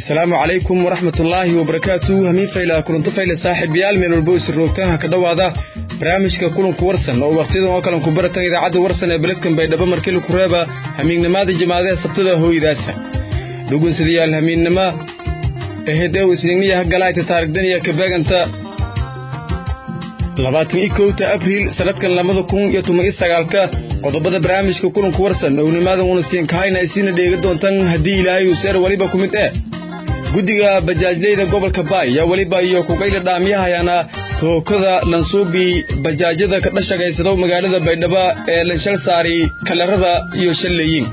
asalaamu calaykum waraxmatullaahi wabarakaatu hamiin fayla kulanto fayle saaxiibayaal meel walbo isir roogtaanha ka dhowaada barnaamijka kulanku warsan oo wakhtiyadan oo kalan ku baratan idaacadda warsan ee beledkan baydhabo markili ku reeba hamiignimada jamaadaha sabtada hooydaasa dhugunsadayaal hamiinnimo ehedew isnigniyaha galaayta taarigdaniya kabeeganta labaatan iyo kowta abriil sanadkan labada kun iyo toban iyo sagaalka qodobada barnaamijka kulanku warsan ownimaadan una siin kahayna isiina dheega doontan haddii ilaahay uu seer weliba ku mid eh guddiga bajaajleyda gobolka baay yaa weliba iyo kugayla dhaamyahayaana tookada lansuubi bajaajyada ka dhashagaysado magaalada baydhabo ee lanshal saari kalarada iyo shalleeyin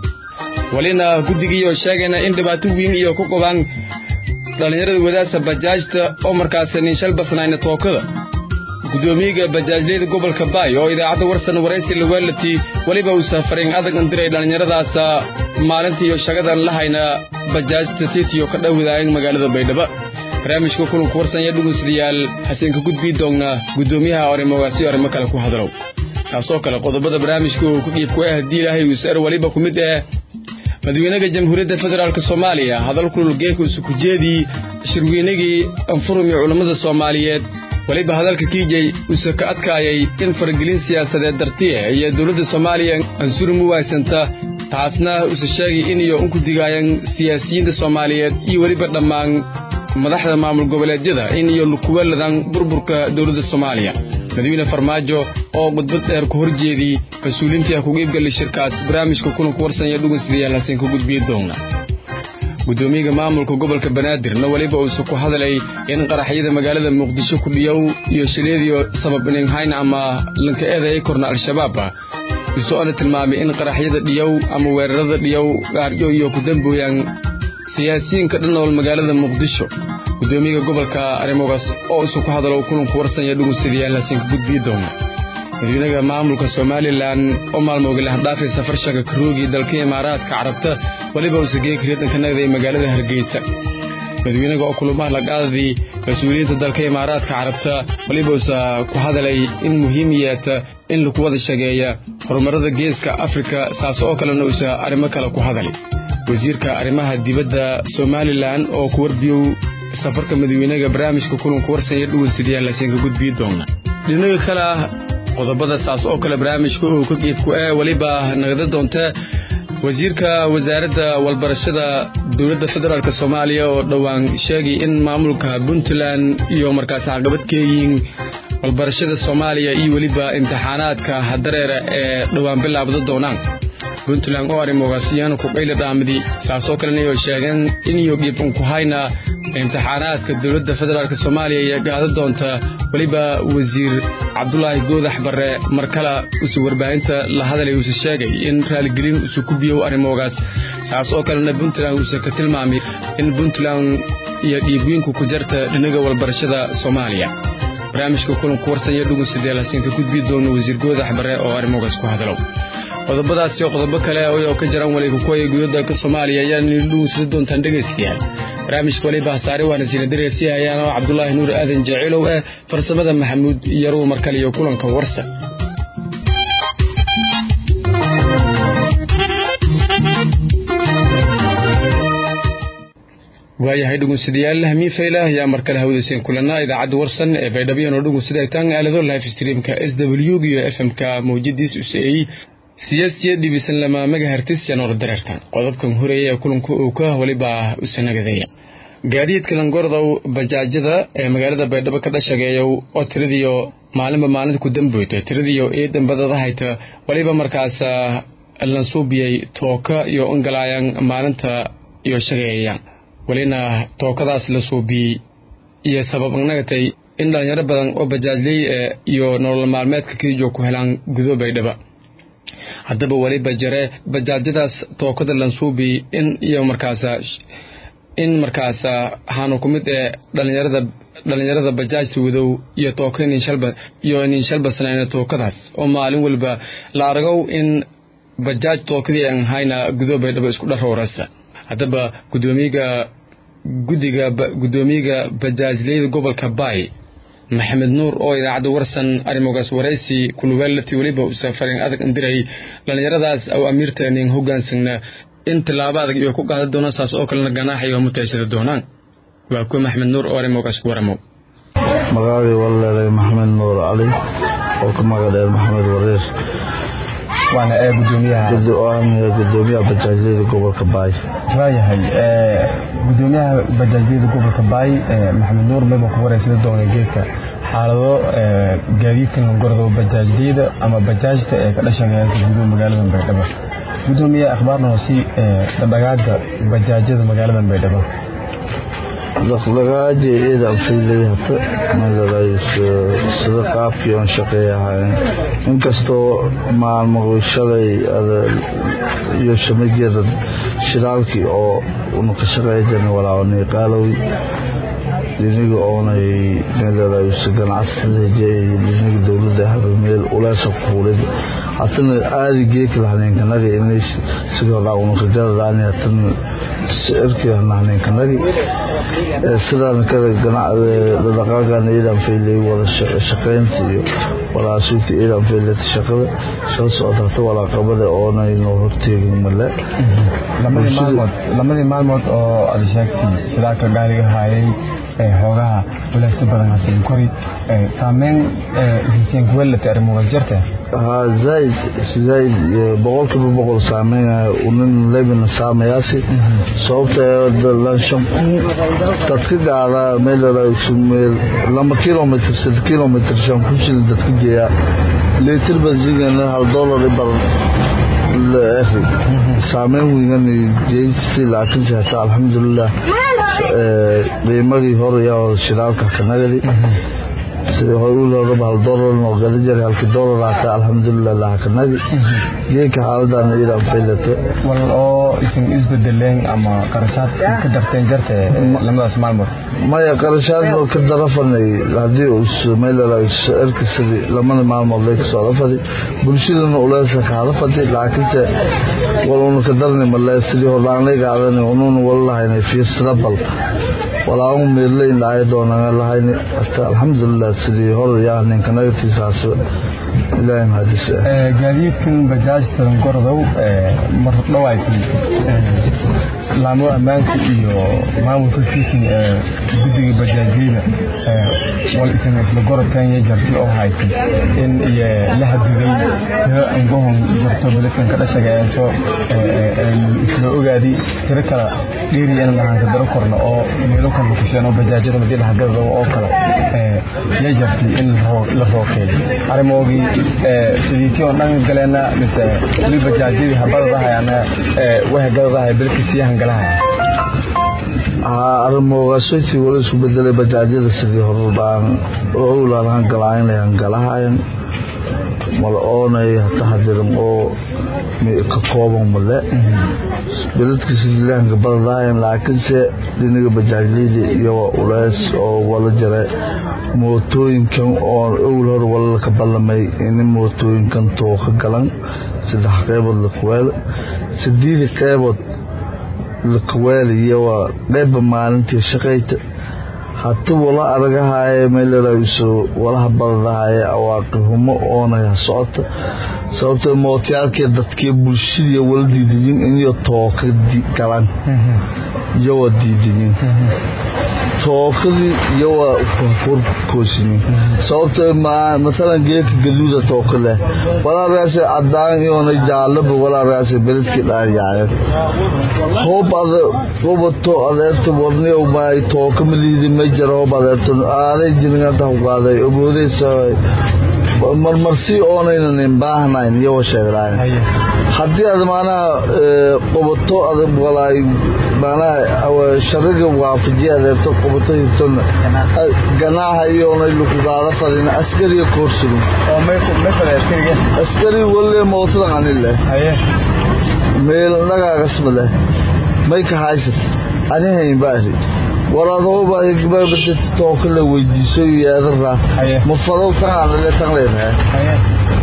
welina guddigiioo sheegayna in dhibaato weyn iyo ku qabaan dhallinyarada wadaasa bajaajta oo markaas ninshal basnayna tookada gudoomiyaga bajaajleyda gobolka baay oo idaacadda warsan waraysi lawaalati weliba uu saafarayn adag andiray dhallinyaradaas maalinta iyo shagadan lahayna bajaajta tiitiyo ka dhowdaayan magaalada baydhabo barnaamijka kulanku warsan ayaa dhugunsadayaal xaseenka gudbii doogna gudoomiyaha arrimogaasi arrimo kale ku hadlow taasoo kale qodobada barnaamijka uu ku dhiibku ah haddii ilaahay uu sar weliba ku mid ah madaxweynaha jamhuuriyadda federaalk soomaaliya hadal kulul geeka usukujeedii shirweynagii anfurumi culammada soomaaliyeed weliba hadalka kiijay uuse ka adkaayay in faragelin siyaasadeed dartiya iyo dowladda soomaaliya ansurum u waaysanta taasna use sheegay in iyo unku digaayan siyaasiyiinta soomaaliyeed iyo weliba dhammaan madaxda maamul goboleedyada in iyo lukuwaladan burburka dowladda soomaaliya madaxweyne farmaajo oo khudbad dheer ku horjeedii mas-uuliintii ha kuga iibgali shirkaas barnaamijka kulanku warsan iyo dhugunsidayaal haseen ka gudbiyi doona gudoomiyaga maamulka gobolka banaadirna weliba uuse ku hadlay in qaraxyada magaalada muqdisho kudhiyow iyo shileediyo sabab ininghayn ama lanka eedayay korna al-shabaab isoona tilmaamay in qaraxyada dhiyow ama weerarada dhiyow gaaryo iyo ku dambooyaan siyaasiyiinka dhannool magaalada muqdisho gudoomiyaga gobolka arrimogaas oo isu ku hadalo kulanku warsan iyo dhugunsadayaal hasiinka gudbiyi doona madaxweynaha maamulka somalilan oo maalmooga lahandhaafay safar shaga karoogii dalka imaaraadka carabta weliba uuse geeka riidanka nagday magaalada hargeysa madaxweynaga oo kulamaha laqaadadii mas-uuliyiinta dalka imaaraadka carabta weliba uuse ku hadalay in muhiim yeeta in lagu wada shageeya horumarada geeska afrika saas oo kalena uuse arrimo kale ku hadalay wasiirka arrimaha dibadda somalilan oo ku warbiyow safarka madaxweynaga barnaamijka kulanku warsan iyo dhugunsadayaal hasiinka gudbiyi doona dhinaga kale ah qodobada saas oo kale barnaamijka uu ka qiibku ee weliba nagada doonta wasiirka wasaaradda walbarashada dowladda federaalk soomaaliya oo dhowaan sheegay in maamulka puntland iyo markaas caqabad keeyihiin walbarashada soomaaliya iyo weliba imtixaanaadka hadareera ee dhowaan bilaabda doonaan puntland oo arrimogaasiyaan kuqayla dhaamidi saasoo kalena iyo sheegeen in iyo qiibun ku hayna imtixaanaadka dowladda federaalk soomaaliya iyo gaada doonta weliba wasiir cabdulaahi goodax barre mar kale use warbaahinta la hadalay uuse sheegay in raaligelin use ku biyow arrimogaas saas oo kalena puntland uuse ka tilmaamay in puntland iyo dhiibwiinku ku jarta dhinaga walbarashada soomaaliya barnaamijka kulanku warsan iyo dhugunsadeel hasiinka gudbii doono wasiir goodax barre oo arrimogaas ku hadalow qodobadaas iyo qodobo kale oo ka jiraan waliga kuwaya gudaha dalka soomaaliya ayaan dhugunsada doontaan dhegaystayaal barnaamijka waliba hasaare waana siina dareersi hayaan oo cabdulaahi nuur aadan jaciilow eh farsamada maxamuud yaruw markale iyo kulanka warsan waayahay dhugunsadayaal hamiin faylah ayaa mar kale hawdayseen kulanaa idaacadda warsan ee baydhabiyan oo dhugunsadaytaan aalado live streamka s w iyo f m-ka mawjadiis useeyey siyaasiya dhibisan lama magahartis yanoor dareertan qodobkan horeeya ee kulanka uu ka weliba usanagadeeya gaadiidka langordow bajaajyada ee magaalada baydhabo ka dhashageeyow oo tiradiyo maalinba maalinta ku damboyta tiradiyo eedan badadahayta weliba markaas lansuubiyey tooka iyo ingalaayaan maalinta iyo shageeyayaan welina tookadaas la suubiyey iyo sabab nagatay in dhalinyaro badan oo bajaajley iyo nolol maalmeedka kiijo ku helaan gudo baydhaba haddaba weliba jare bajaajyadaas tookada lansuubi in iyo markaasa in markaasa waxaanu ku mid ee dhalinyarada dhalinyarada bajaajta wadow iyo tooka ninshalba iyo ninshalbasnayna tookadaas oo maalin walba la argow in bajaaj tookadii aan hayna gudo baydhabo isku dharowrasa haddaba gudoomiyaga guddiga gudoomiyaga bajaajleyda gobolka baay maxamed nuur oo idaacadda warsan arrimogaas waraysi kuluweelati weliba u safarin adag indiray dhallinyaradaas aw amiirta nin hogaansagna in tillaabo adag iyo ku qaadan doonaan saas oo kalena ganaaxa iyo mutaysada doonaan waa kuwa maxmed nuur oore moogaas ku waramow magacagii waleelay maxamed nuur cali oo ka magadheer maxamed wareer waana ee gudoomiyaha gudoomiyaha bajaajyada gobolka baay waayahay gudoomiyaha bajaajyada gobolka baay maxamed nuur meba ku wareysada doona geedka xaalado gaadiidkan gordo bajaajyada ama bajaajta ee ka dhashanaya gudaha magaalada baydhabo gudoomiye akhbaarna hoosi dhaqdhaqaaga bajaajyada magaalada baydhabo dhaqdhaqaaji ciidan fiilay hata sida qaabkii oon shaqeeyahayn inkastoo maalmo shalay iyo shamageeda shiraalkii oo una ka shaqeejan walaawani qaalow diniga oonay meeladayso ganacsatada diniga dowladda haba meel uleesa kuulid hatana aadi geeki lahaneenkanagi inay sidii horaa una ka garadaani hatana sicirkii lahaneenkanagi sidaan kale dhaqaagan ciidan faylay wada shaqaynta iyo walaasuugta ciidan faylata shaqada shaqo socota hata walaaqabada oonay noo horteegin male lamadii maalmood oo aad sheegtay shidaalka gaariga haayay xoogaha walaagsi badan hasin kori saameyn hisiin kuwelata arrimogaas jirta haa zaaid zaaid boqolkiiba boqol saameynaya unin lebina saamayaasi sababta lanshan kun dadka gaada meel lama kilomitr sad kilomitr shan kun shilin dadka jeeya litir benzingana hal dollar bar saameyn weynan jeystii laakiinse hataa alxamdulilah qiimadii hore yaa shidaalka kanagadi sidii hore uloraba hal dolar noo gada jiray halkii dolar hata alxamdulilah lahakanagi geedka xaaladan iyadan faylata wal oo isin isbedeleen ama qarashaad ka darteen jirta lamadaas maalmood maya qarashaad ka darafanay haddii meelirka sidii lamada maalmood lay kasoo dafadi bulshadana uleesa kaada fadi laakiinse wal una ka darni male sidii hordaan lay gaadan ununa wala lahaynay fiirsada bal walaamu meerleyn lahay doonana lahayn hata alxamdulilah sidii hor yaa ninkanagatiisaas ilaahay mahadis gaadiidkan bajaajtan gordow mar dhawayti laamo ammaanka iyo maamulka fiikin ee guddiga bajaajyada wal isan isla gorodkan iyo jarti oo haytay in iyo la hadiday tiro angohon jarto beledkan ka dhashaga ee soo isla ogaadi tiro kala dheeri in lahaan ka daro korno oo meelo kala kusheen oo bajaajyada madii lahagada oo kale ya jartay in la rookeeyo arrimoogii sidiitii oo dhan galeena mise weli bajaajyadii habadadahayaana wahagadadahay beledkii hangalahaya arrimoogaasootii wala isku bedelay bajaajyada sidii horbaan owlaan hangalaaynay hangalahayan mal oonay hata hadiran oo ka kooban male beledka sidii lahanka badadahayan laakiinse dhinaga bajaajleyda iyo uleys oo wala jira mootooyinkan oo owl hor wala ka ballamay in mootooyinkan tooka galan saddex qeybood lakuweel sideedi qeybood lakaweeliyo waa qeyba maalintii shaqayta hata wala aragahaye meelso walaha badadahaye awaaqihumo oonay ha socota sababta mootayaalkee dadkee bulshadii wala diidayin iniyo tooka galan iyo waa diidayin tookadii iyo waa furkoosinin sababta maalan geedka gaduuda tooka leh walaargaas cadaan iyoona jaalaba walaargaas beledkii dhaaryaaceen hoob ada gobato adeerta wadniyow maay tooka maliidi ma jira hoob adeerta aanay jiringanta hugaaday ogoodeysa marmarsi oonaynan baahnayn iyo sheegnayn haddii aad maanaha qobato adag walaay maanaha shariga waafajiya adeerto qobato hirtona ganaaha iyoonay lukugaada fadin askariga koorsugun askari walle mootadan ani leh meel nagaagasma leh may ka haysat ani hayn baari waraadooba tooka la weydiiso yeedara ma fadow tangaanale tan leenahay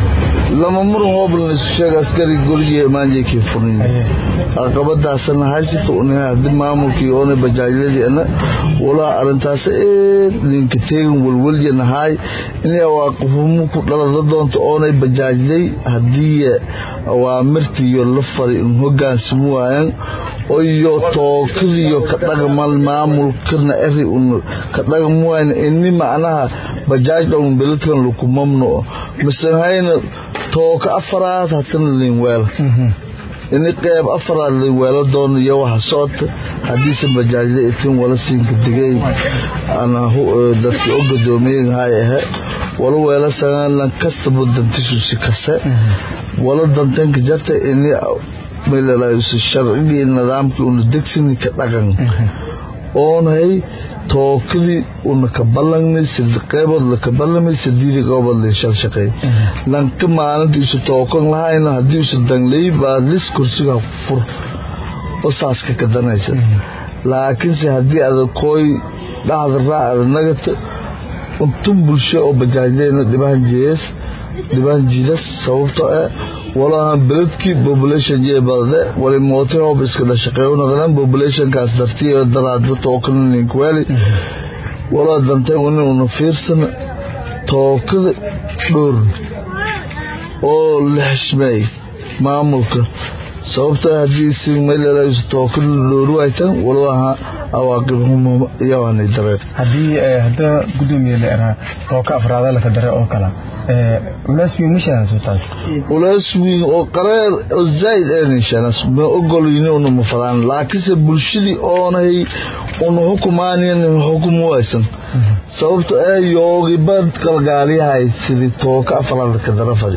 lama muran hooblana isu sheega askari goligiiyo maanjeekii furin caqabadaasana haysita unahay haddii maamulkii oona bajaajyadiina walaa arrintaas eed ninka teegin walwalya nahaay inay waaqafumo ku dhalada doonto oonay bajaajday haddii awaamirtiiyo la fari in hogaansami waayan iyo tookadiyo ka dhaqmal maamulkana eri un ka dhaqmi waayan ini macnaha bajaaj dhowm beledkan laku mamnuco misehayna tooka afaraad hatana linweel ini qeyb afaraad linweelo doono iyo waxa socota haddiise bajaajda itin wala siinka digay dadki o gadoomiyahay ahe wala weela sagalan kastaba dantishusi kase wala dantanka jarta ini melalaayusi sharcigii nidaamkii una degsini ka dhaqan oonhay tookadii una ka ballangnay qeybood laka ballamay sadiidi qeybood liishal shaqeey lanka maalintiisu tookan lahayna haddiisu danglay baadlis kursiga fur basaaska ka danaysa laakiinse haddii ada kooy dhacda raacda nagata untun bulsho oo bajaajdeena dhibahan jees dhibahan jiidas sababto eh walahan beledkii population jee badade wali moote hoob iska dhashaqeeyo noqdaan populationkaas dartiyo daraadba tookana ninkweli walaa dantay wani una fiirsana tookada dhowr oo la xishmeey maamulka sababta haddii si maylalaisu tookada dhowru haytan walaha awaaqibhum iyawaanay dareen haddii hadda gudoomiye la eraa tooka afraada laka dare oo kala ulaas wiin mashaanas taas ulaas wiin oo qareer oo zaid eenishanas ma ogolayni una mafadaan laakiinse bulshadii oonay una hukumaaniyan hukumu waysan sababta ee yoogibad kalgaaliyahay sidii tooka afraada ka dare fadi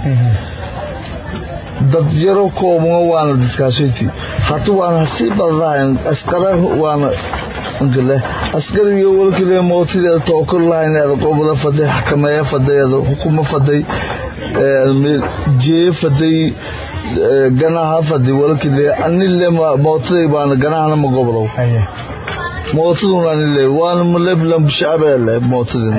dad yaro koobma waana diskaashayti hata waana hasii badadahayn askara waana nkale askariga walkile mootideeda tookor lahayn eeda qobada faday xakameeya faday eeda hukuma faday jee faday ganaha faday walkile anile mootaday baana ganahana ma gobdow mootadun anile waana maleblam shacabeele mootadina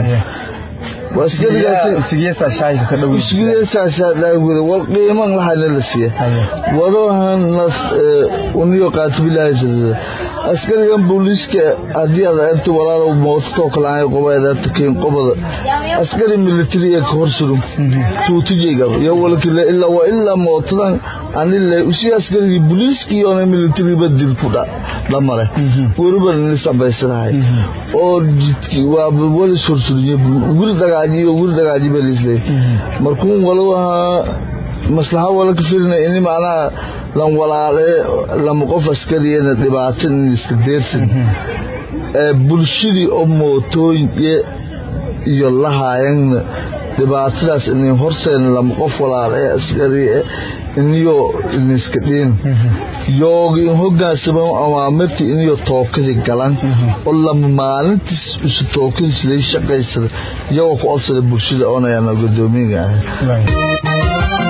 wal qiiman lahayna la siiya wadahan uniyo qaatibilahay askarigan booliiska haddii aad eegto walaalow moototoo kalaanay qobaeda takeyn qobada askari militariga ka hor surum tuutijayga iyo walkile ilaa waa ilaa mootadan anile usi askarigii booliiskii oona militariba dil ku dhamare weliba nisabaysanahay oo waa walis horsuriye guri dagaajiyo guri dagaajiba lisle markuun walawaha maslaxa wala ka filina ini macnaha lan walaale lama qof askariyana dhibaato in iska deersan bulshadii oo mootooyin iyo lahaayanna dhibaatadaas inay horseena lama qof walaale ee askari iniyo iniska dhiin yoogi in hogaansama awaamirta iniyo tookadii galan oo lama maalintiis isu tookadiis lay shaqaysada iyagoo ku odsada bulshada oonayana gudoomiyaga ahay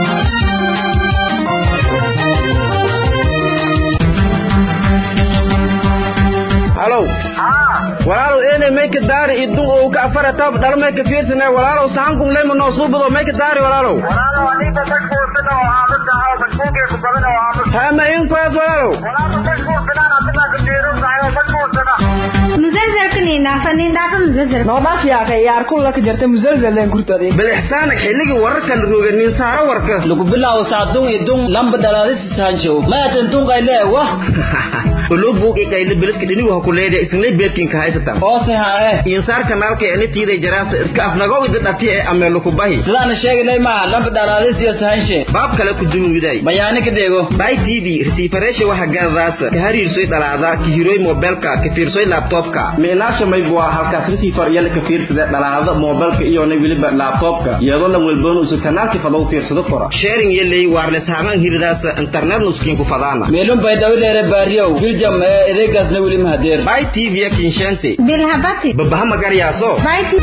halow walaalow eenay mayka daari idun oo ka afara tab dhal mayka fiirsana walaalow sahankun leyma noo suubado mayka daari walaalow hama inkoas walaalow badaxsaana xilligii wararkan roga nin saaro warka lagu bilaabo saacadun idun lamba dhalaadisi saanjo maatan tunqayle wah olo buug ikayla beledka dhinigu ha ku leedahay isnay beedkinka haysatan oose haa eh insaar kanaalka ee nitiiday jaraasa iska afnagow ida dhati ee ameelo ku bahi sidaana sheegaynay maa lamba dhalaadisiyo sahanshe baab kale ku dumuwiday bayaani ka deego bay tv resiifareesha waxa gaadadaasa ka hariirsoy dhalaada ka hiroy mobilka ka fiirsoy laptopka miinaasha mayb waa halkaas resiifar yala ka fiirsada dhalaada mobilka iyona weliba laptopka iyadoo lan welboon usu kanaalka fadow fiirsado kora sharing yeley wireless haaman hiradaasa internet nuskiin ku fadaana meelun bay dhawileere baariyow biljam ee edeegaasna weli mahadeer bay tv kinshente bilhabati babaha magaryaaso bayti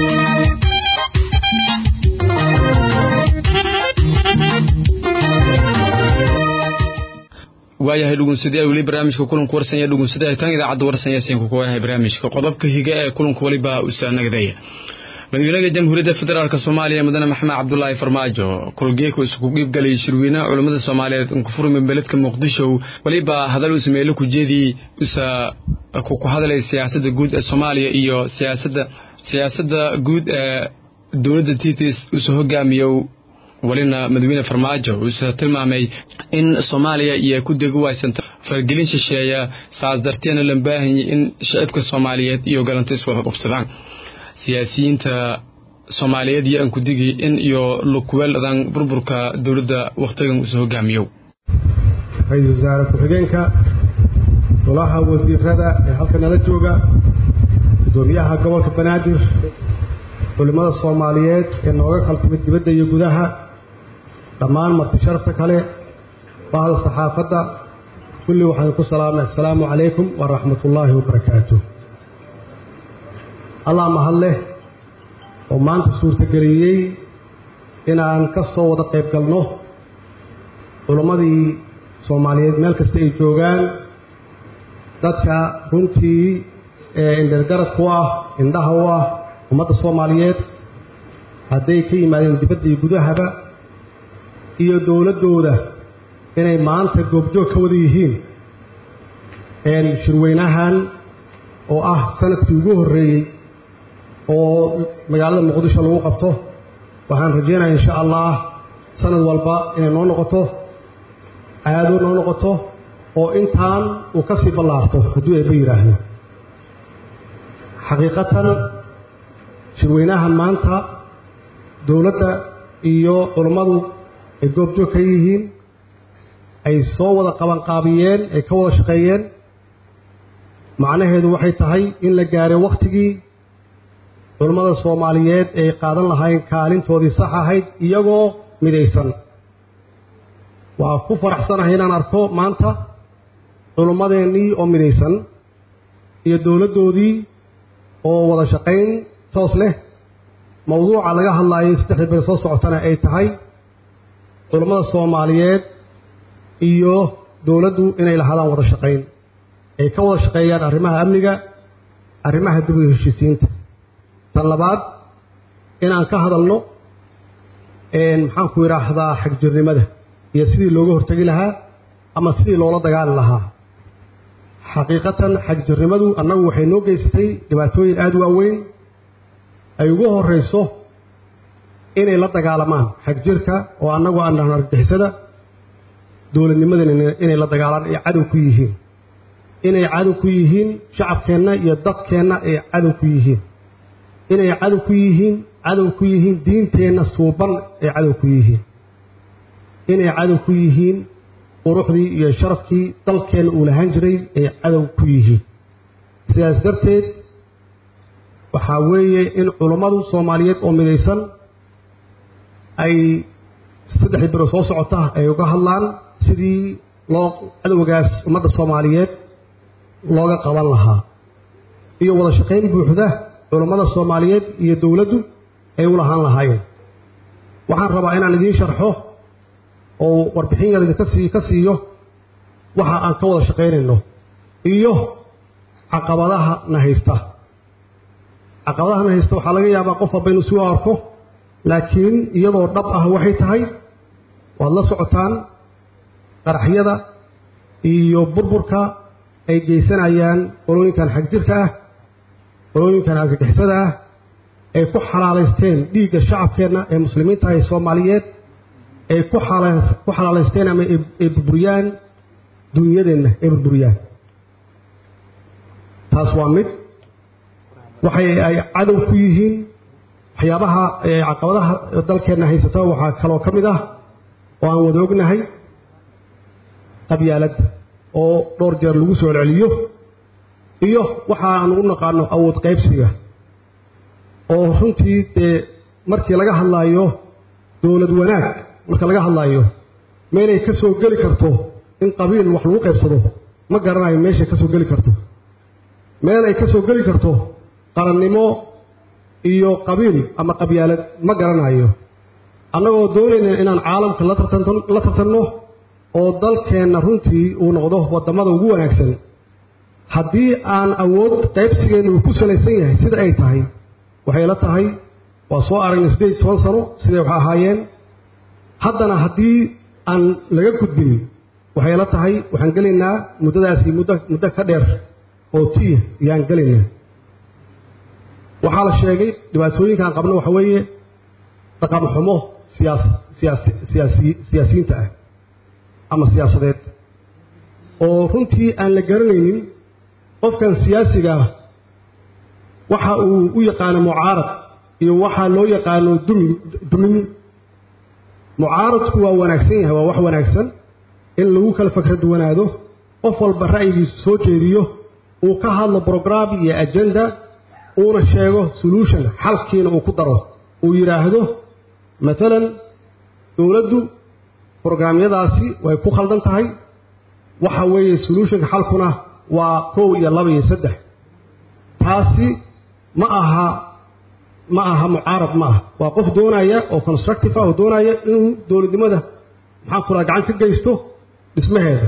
waayahay dhugunsadyaal weli barnaamijka kulanku warsanya dhugunsadaha tan idaacadda warsanya siinka ku waayahay barnaamijka qodobka higa ee kulanka weliba usaanagdaya madaxweynaha jamhuuriyadda federaalk soomaaliya mudane maxamed cabdulaahi farmaajo kolgeeku isugu qiibgalay shirweynaha culammada soomaaliyeed nkufurmi beledka muqdisho weliba hadal uu sameeyey kujeedii usa ku hadlay siyaasadda guud ee soomaaliya iyo siyaasadda siyaasadda guud ee dowladda titis usa hogaamiyo welina madaxweyne farmaajo uuse tilmaamay in soomaaliya iyo ku degi waysanta fargelin shisheeya saas darteena la baahanyay in shacibka soomaaliyeed iyo galanta iswada qubsadaan siyaasiyiinta soomaaliyeed iyo aan ku digi in iyo lukuweeladan burburka dowladda wakhtigan uuse hogaamiyo ra-iisul wasaare ku-xigeenka golaha wasiirada ee halka nala jooga guddoomiyaha gobolka banaadir culimmada soomaaliyeed ee nooga kaltimid dibadda iyo gudaha dhammaan marti sharafta kale bahda saxaafadda kulli waxaan ku salaamay assalaamu calaykum waraxmatullaahi wabarakaatu allah mahad leh oo maanta suurtageliyey inaan ka soo wada qayb galno culimmadii soomaaliyeed meel kasta ay joogaan dadka runtii ee indhergarad ku ah indhaha u ah ummadda soomaaliyeed hadday ka yimaadeen dibadda iyo gudahaba iyo dowladdooda inay maanta goobjoog ka wada yihiin shirweynahan oo ah sanadkii ugu horreeyey oo magaalada muqdisho lagu qabto waxaan rajeynaya insha allah sanad walba inay noo noqoto caado noo noqoto oo intaan uu ka sii ballaarto hadduu eebba yidhaahdo xaqiiqatan shirweynahan maanta dowladda iyo culummadu ay goobjoog ka yihiin ay soo wada qabanqaabiyeen ay ka wada shaqeeyeen macnaheedu waxay tahay in la gaaray wakhtigii culummada soomaaliyeed ay qaadan lahayn kaalintoodii sax ahayd iyagoo midaysan waa ku faraxsanahay inaan arko maanta culummadeennii oo midaysan iyo dowladdoodii oo wada shaqayn toos leh mawduuca laga hadlaayay saddexda beri soo socotana ay tahay culummada soomaaliyeed iyo dowladdu inay lahaadaan wada shaqayn ay ka wada shaqeeyaan arrimaha amniga arrimaha dib u heshiisiinta tan labaad inaan ka hadalno maxaanku yidhaahdaa xagjirnimada iyo sidii looga hortegi lahaa ama sidii loola dagaali lahaa xaqiiqatan xagjirnimadu annagu waxay noo geysatay dhibaatooyin aada u waaweyn ay ugu horrayso inay la dagaalamaan xagjirka oo annagu aan dhahno argagixisada dowladnimadana inay la dagaalaan ay cadow ku yihiin inay cadow ku yihiin shacabkeenna iyo dadkeenna ay cadow ku yihiin inay cadow ku yihiin cadow ku yihiin diinteenna suuban ay cadow ku yihiin inay cadow ku yihiin quruxdii iyo sharafkii dalkeenna uu lahaan jiray ay cadow ku yihiin sidaas darteed waxaa weeye in culummadu soomaaliyeed oo midaysan ay saddexdii biro soo socota ay uga hadlaan sidii loo cadowgaas ummadda soomaaliyeed looga qaban lahaa iyo wada shaqayn buuxda culummada soomaaliyeed iyo dowladdu ay u lahaan lahaayeen waxaan rabaa inaan idiin sharxo oo warbixin yar idinka sii ka siiyo waxa aan ka wada shaqaynayno iyo caqabadaha na haysta caqabadaha na haysta waxaa laga yaabaa qof walba inuu suu arko laakiin iyadoo dhab ah waxay tahay waad la socotaan qaraxyada iyo burburka ay geysanayaan qolooyinkan xagjirka ah qolooyinkan argagixisada ah ay ku xalaalaysteen dhiigga shacabkeenna ee muslimiinta ee soomaaliyeed ay ku ku xalaalaysteen ama ay burburiyaan dunyadeenna ay burburiyaan taas waa mid waxay ay cadow ku yihiin waxyaabaha caqabadaha dalkeenna haysata waxaa kaloo ka mid ah oo aan wada ognahay qabyaaladda oo dhowr jeer lagu soo celceliyo iyo waxa aanu u naqaano awood qaybsiga oo runtii dee markii laga hadlaayo dowlad wanaag marka laga hadlaayo meelay ka soo geli karto in qabiil wax lagu qaybsado ma garanayo meeshay ka soo geli karto meel ay ka soo geli karto qarannimo iyo qabiil ama qabyaalad ma garanayo annagoo doonayna inaan caalamka la tartanno oo dalkeenna runtii uu noqdo waddamada ugu wanaagsan haddii aan awood qaybsigeenna uu ku salaysan yahay sida ay tahay waxay la tahay waa soo aragnay siddeed iyo toban sano siday wax ahaayeen haddana haddii aan laga gudbin waxay la tahay waxaan gelaynaa muddadaasi muddo muddo ka dheer oo tiya ayaan gelaynaa waxaa la sheegay dhibaatooyinkaan qabno waxa weeye dhaqan xumo siyaas siyaasi siyaasi siyaasiyiinta ah ama siyaasadeed oo runtii aan la garanaynin qofkan siyaasiga ah waxa uu u yaqaano mucaarad iyo waxaa loo yaqaano dumi dumin mucaaradku waa wanaagsan yahay waa wax wanaagsan in lagu kala fakra duwanaado qof walba ra'yigiisu soo jeediyo uu ka hadlo brogram iyo agenda uuna sheego solution xalkiina uu ku daro uu yidhaahdo maalan dowladdu brograamyadaasi way ku khaldan tahay waxa weeye solutionka xalkuna waa kow iyo laba iyo saddex taasi ma aha ma aha mucaarad ma aha waa qof doonaya oo constructive ah oo doonaya inuu dowladnimada maxaan ku raha gacan ka geysto dhismaheeda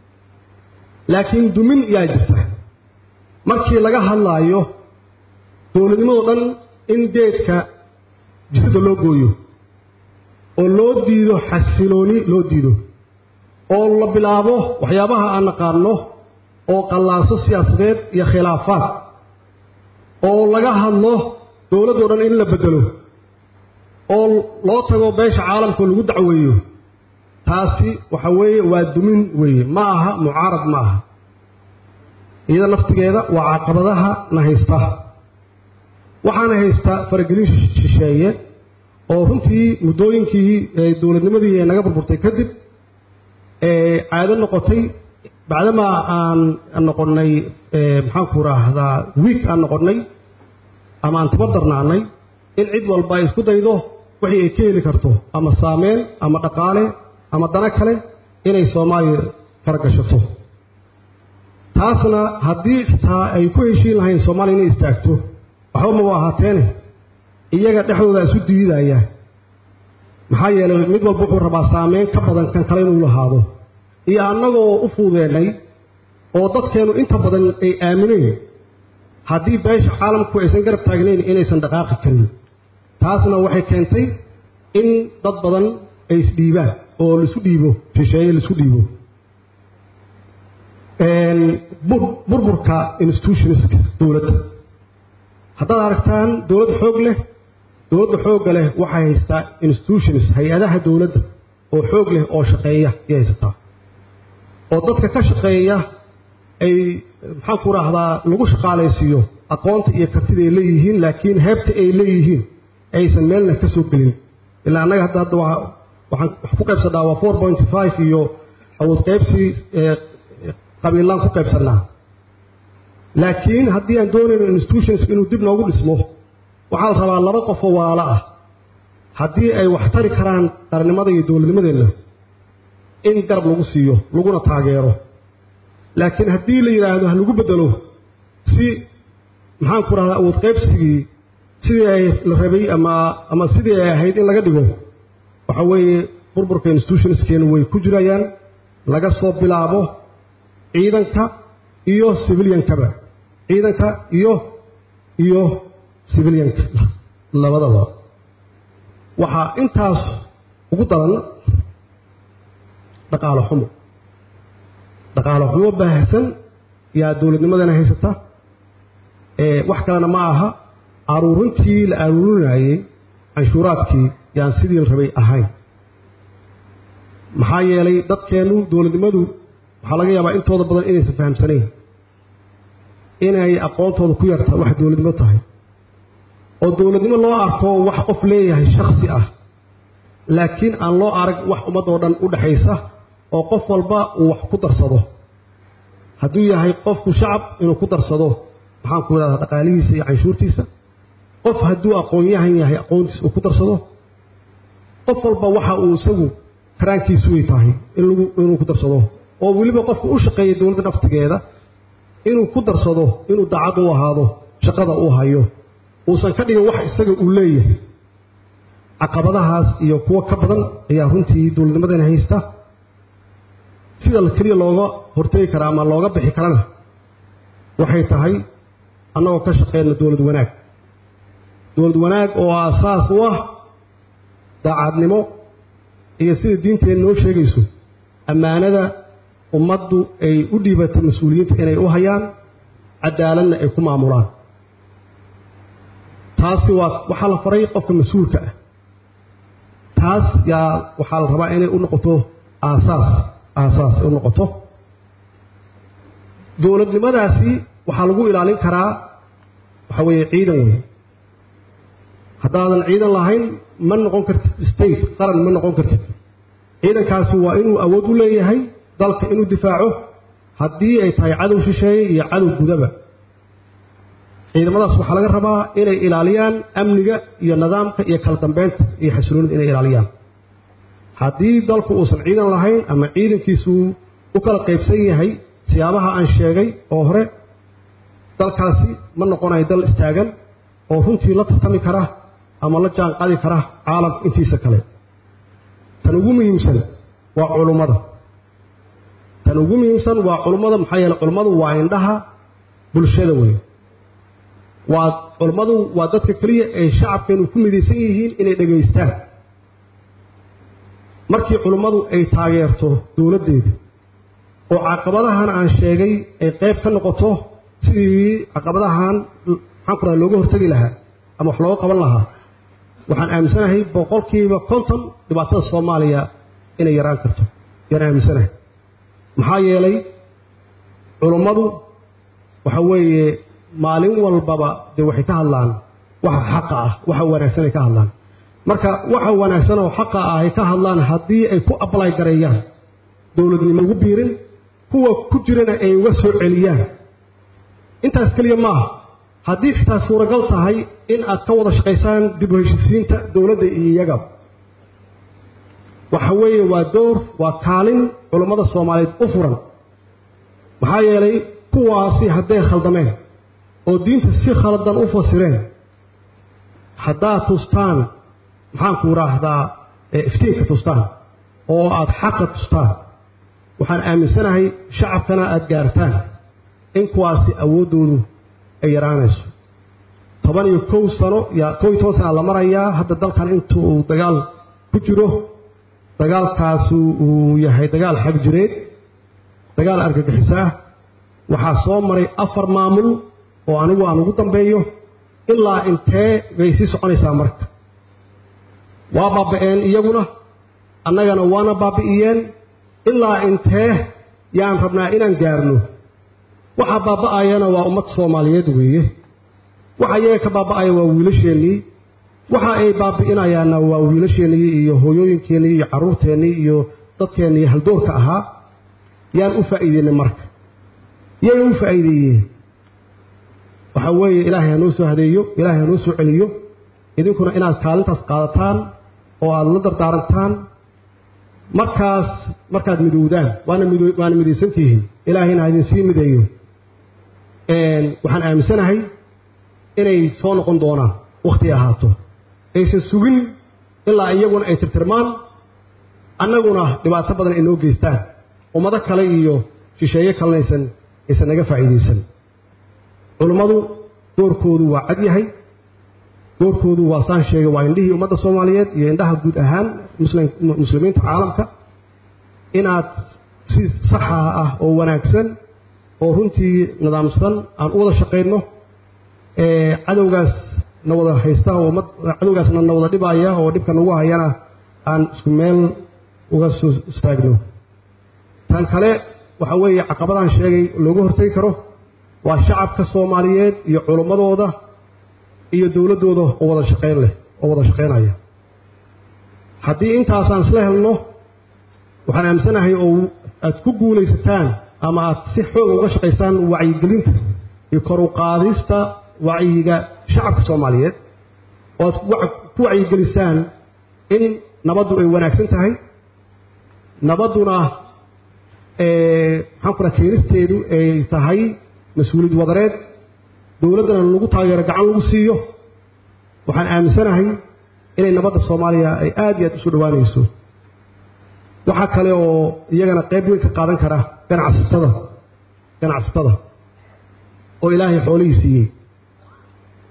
laakiin dumin yaa jirta markii laga hadlaayo dowladnimadoo dhan in geedka jirda loo gooyo oo loo diido xasilooni loo diido oo la bilaabo waxyaabaha aan naqaano oo qallaaso siyaasadeed iyo khilaafaad oo laga hadlo dowladdoo dhan in la beddelo oo loo tago beesha caalamka lagu dacweeyo taasi waxa weeye waa dumin weeye ma aha mucaarad ma aha iyada naftigeeda waa caqabadaha na haysta waxaana haysta faragelin shisheeye oo runtii muddooyinkii dowladnimadii ee naga burburtay kadib caado noqotay bacdamaa aan noqonnay maxaanku raahdaa wiig aan noqonnay ama aan tabadarnaanay in cid walba ay isku daydo wixii ay ka heli karto ama saameyn ama dhaqaale ama dano kale inay soomaaliya fara gashato taasna haddii xitaa ay ku heshiin lahayn soomaaliya inay istaagto waxba maba ahaateene iyaga dhexdooda isu diidaya maxaa yeelay mid walba wuxuu rabaa saameyn ka badan kan kale inuu lahaado iyo annagoo u fuudeennay oo dadkeennu inta badan ay aamineen haddii beesha caalamku aysan garab taagnayn inaysan dhaqaaqi karin taasna waxay keentay in dad badan ay isdhiibaan oo laisu dhiibo shisheeye laisu dhiibo burburka institutionska dowladda haddaad aragtaan dowlad xoog leh dowladda xoogga leh waxay haystaa institutions hay-adaha dowladda oo xoog leh oo shaqeeya ayay haysataa oo dadka ka shaqeeya ay maxaan ku raahdaa lagu shaqaalaysiiyo aqoonta iyo kartida ay leeyihiin laakiin heebta ay leeyihiin aysan meelna ka soo gelin ilaa annaga hadda hadda waxaan wax ku qaybsannaa waa four point five iyo awood qaybsi qabiilaan ku qaybsannaa laakiin haddii aan doonayno institutions inuu dib noogu dhismo waxaa la rabaa laba qofoo walaalo ah haddii ay wax tari karaan qarannimada iyo dowladnimadeenna in garab lagu siiyo laguna taageero laakiin haddii la yidhaahdo ha lagu beddelo si maxaan ku rahdaa awood qaybsigii sidii ay la rabay ama ama sidii ay ahayd in laga dhigo waxa weeye burburka institutionskeena way ku jirayaan laga soo bilaabo ciidanka iyo civiliankaba ciidanka iyo iyo civilianka labadaba waxaa intaas ugu daran dhaqaalo xumo dhaqaalo xumo baahsan yaa dowladnimadana haysata wax kalena ma aha aruurintii la aruurinayey canshuuraadkii yaan sidii la rabay ahayn maxaa yeelay dadkeennu dowladnimadu waxaa laga yaabaa intooda badan inaysan fahamsanayn inay aqoontooda ku yarta wax dowladnimo tahay oo dowladnimo loo arko wax qof leeyahay shaksi ah laakiin aan loo arag wax ummadoo dhan u dhexaysa oo qof walba uu wax ku darsado hadduu yahay qofku shacab inuu ku darsado maxaan ku idhahdaa dhaqaalihiisa iyo canshuurtiisa qof hadduu aqoon-yahan yahay aqoontiisa uu ku darsado qof walba waxa uu isagu karaankiisu way tahay inuu ku darsado oo weliba qofku u shaqeeya dowladda naftigeeda inuu ku darsado inuu daacad u ahaado shaqada uu hayo uusan ka dhigin wax isaga uu leeyahay caqabadahaas iyo kuwo ka badan ayaa runtii dowladnimadana haysta sida keliya looga hortegi karaa ama looga bixi karana waxay tahay annagoo ka shaqeyna dowlad wanaag dowlad wanaag oo aasaas u ah daacadnimo iyo sida diinteena noo sheegayso ammaanada ummaddu ay u dhiibatay mas-uuliyiinta inay u hayaan cadaaladna ay ku maamulaan taasi waa waxaa la faray qofka mas-uulka ah taas yaa waxaa la rabaa inay u noqoto aasaas aasaas u noqoto dowladnimadaasi waxaa lagu ilaalin karaa waxa weeye ciidan wey haddaadan ciidan lahayn ma noqon kartid state qaran ma noqon kartid ciidankaasi waa inuu awood u leeyahay dalka inuu difaaco haddii ay tahay cadow shisheeye iyo cadow gudaba ciidamadaas waxaa laga rabaa inay ilaaliyaan amniga iyo nidaamka iyo kala dambeynta iyo xasiloonida inay ilaaliyaan haddii dalku uusan ciidan lahayn ama ciidankiisu u kala qaybsan yahay siyaabaha aan sheegay oo hore dalkaasi ma noqonayo dal istaagan oo runtii la tartami kara ama la jaan qaadi kara caalamka intiisa kale tan ugu muhiimsan waa culummada tan ugu muhiimsan waa culummada maxaa yeele culummadu waa indhaha bulshada weeye waa culummadu waa dadka keliya ay shacabkeenu ku midaysan yihiin inay dhegaystaan markii culummadu ay taageerto dowladdeeda oo caqabadahan aan sheegay ay qayb ka noqoto sidii caqabadahan maxaan ku raha looga hortegi lahaa ama wax looga qaban lahaa waxaan aaminsanahay boqolkiiba konton dhibaatada soomaaliya inay yaraan karto yaan aaminsanahay maxaa yeelay culummadu waxa weeye maalin walbaba dee waxay ka hadlaan waxa xaqa ah waxa wanaagsan ay ka hadlaan marka waxa wanaagsan oo xaqa ah ay ka hadlaan haddii ay ku ablay gareeyaan dowladnimo ugu biirin kuwa ku jirana ay uga soo celiyaan intaas keliya maaha haddii xitaa suuragal tahay in aad ka wada shaqaysaan dib u heshisiinta dowladda iyo iyaga waxa weeye waa door waa kaalin culummada soomaaliyeed u furan maxaa yeelay kuwaasi hadday khaldameen oo diinta si khaldan u fasireen haddaad tustaan maxaanku idhaahdaa iftiinka tustaan oo aad xaqa tustaan waxaan aaminsanahay shacabkana aada gaartaan in kuwaasi awooddoodu ay yaraanayso toban iyo kow sano ya kow iyo toban sana la marayaa hadda dalkan inta uu dagaal ku jiro dagaalkaasu uu yahay dagaal xag jireed dagaal argagixiso ah waxaa soo maray afar maamul oo anigu aan ugu dambeeyo ilaa intee bay sii soconaysaa marka waa baaba'een iyaguna annagana waana baabi'iyeen ilaa intee yaan rabnaa inaan gaarno waxaa baaba'ayana waa ummad soomaaliyeed weeye waxa iyaga ka baaba'aya waa wiilasheennii waxa ay baabi'inayaanna waa wiilasheennii iyo hooyooyinkeennii iyo carruurteennii iyo dadkeennii haldoorka ahaa yaan u faa'iideynay marka yay u faa'iideeyeen waxaa weeye ilaahay ha noo soo hadeeyo ilaahay ha noo soo celiyo idinkuna inaad kaalintaas qaadataan oo aada la dardaarantaan markaas markaad midowdaan waana mid waana midaysantihiin ilaahayna ha idinsii mideeyo waxaan aaminsanahay inay soo noqon doonaan wakhti ahaato aysan sugin ilaa iyaguna ay tirtirmaan annaguna dhibaato badan ay noo geystaan ummado kale iyo shisheeye kalena aysan aysan naga faa'iidaysan culummadu doorkoodu waa cad yahay doorkoodu waa saan sheegay waa indhihii ummadda soomaaliyeed iyo indhaha guud ahaan muslimiinta caalamka inaad si saxa ah oo wanaagsan oo runtii nidaamsan aan u wada shaqayno cadowgaas na wada haysta oo ummad cadowgaasna na wada dhibaya oo dhibka nagu hayana aan isku meel uga soo istaagno tan kale waxa weeye caqabadaan sheegay looga hortegi karo waa shacabka soomaaliyeed iyo culummadooda iyo dowladdooda oo wada shaqayn leh oo wada shaqaynaya haddii intaasaan isla helno waxaan aaminsanahay oo aad ku guulaysataan ama aad si xooga uga shaqaysaan wacyigelinta iyo kor u qaadista wacyiga shacabka soomaaliyeed oo aad ku wacyigelisaan in nabaddu ay wanaagsan tahay nabadduna maxaan ku raha keenisteedu ay tahay mas-uuliyad wadareed dowladdana lagu taageero gacan lagu siiyo waxaan aaminsanahay inay nabadda soomaaliya ay aad iyo aad isu dhowaanayso waxaa kale oo iyagana qayb weyn ka qaadan kara ganacsatada ganacsatada oo ilaahay xoolihii siiyey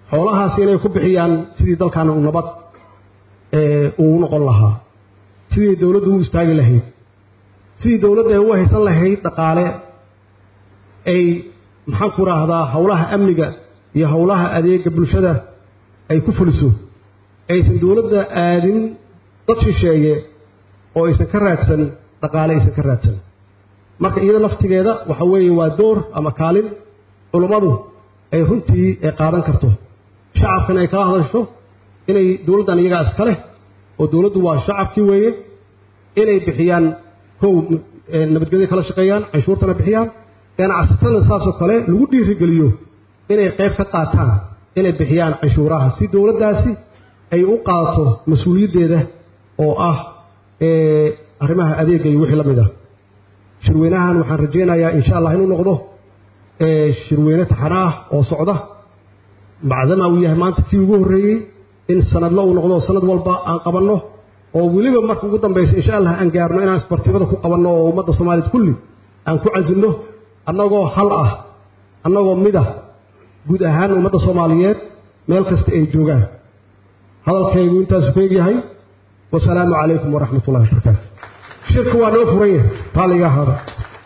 xoolahaasi inay ku bixiyaan sidii dalkan uu nabad uu noqon lahaa sidii dowladdu u istaagi lahayd sidii dowladda ay u haysan lahayd dhaqaale ay maxaan ku raahdaa howlaha amniga iyo howlaha adeega bulshada ay ku fuliso aysan dowladda aadin dad shisheeye oo aysan ka raadsan dhaqaale aysan ka raadsan marka iyada laftigeeda waxa weeye waa door ama kaalin culummadu ay runtii ay qaadan karto shacabkan ay kala hadasho inay dowladdan iyagaa iska leh oo dowladdu waa shacabkii weeye inay bixiyaan kow nabadgelyo kala shaqeeyaan canshuurtana bixiyaan ganacsatada saasoo kale lagu dhiirigeliyo inay qayb ka qaataan inay bixiyaan canshuuraha si dowladdaasi ay u qaadato mas-uuliyaddeeda oo ah arrimaha adeega iyo wixii la mid ah shirweynahan waxaan rajaynayaa insha allah inuu noqdo shirweyne taxana ah oo socda bacdama uu yahay maanta kii ugu horreeyey in sanadla uu noqdo sanad walba aan qabanno oo weliba marka ugu dambaysa insha allah aan gaarno inaan isbartibada ku qabanno oo ummadda soomaaliyeed kulli aan ku casilno annagoo hal ah annagoo mid ah guud ahaan ummadda soomaaliyeed meel kasta ay joogaan hadalkaygu intaasu ku egyahay wasalaamu calaykum waraxmat ullahi wabarakaatu shirku waa noo furan yahay raalliga ahaada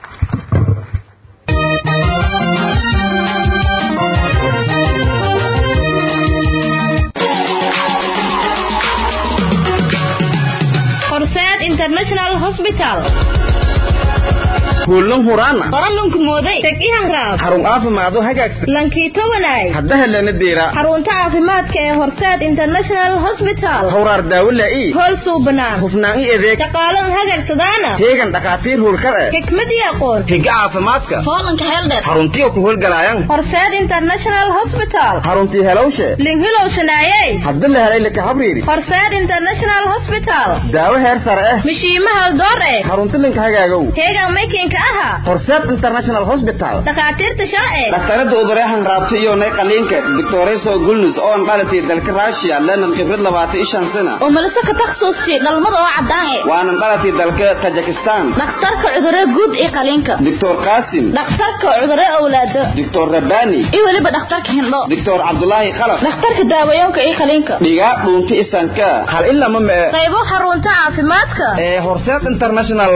horseed international hospital kuulan huraana qoralunku mooday teg ihanraab xarun caafimaado hagaagsan lankiito wanaag hadda helana deera xarunta caafimaadka ee horseed international hospital hawraar daawo laa'i hool suubanaan hufnaan i adeeg shaqaalan hagagsadaana heegan dhakhaatiir howlkar eh xikmad iyo aqoon higa caafimaadka hoolanka heeldheer xaruntiyo ku howlgalaayan horseed international hospital xaruntii helowshe linhilow shanaayey hadda la helay laka habriiri horseed international hospital daawo heer sare eh mishiimaha door eh xarunti linka hagaagow heegan maykinka aha horseed international hospital dhakhaatiirta sharci dhakhtarada ubareexan raabta iyo nay qaliinka doctoreso gulnus oo aan dhalatay dalka russia lenan khibrad labaatan ishan sana oo malise ka takhasuusti dhalmada oo caddaan eh waanan dhalatay dalka tajikistan dhakhtarka cudurro guud iyo qaliinka doctor qasim dhakhtarka cudurro awlaado doctor rabani iyo weliba dhakhtarka hindho doctor cabdulaahi khalaf dhakhtarka daawayoonka iyo qaliinka dhigaa dhuunta isanka hal ilama mee qaybo xarunta caafimaadka ee horseed international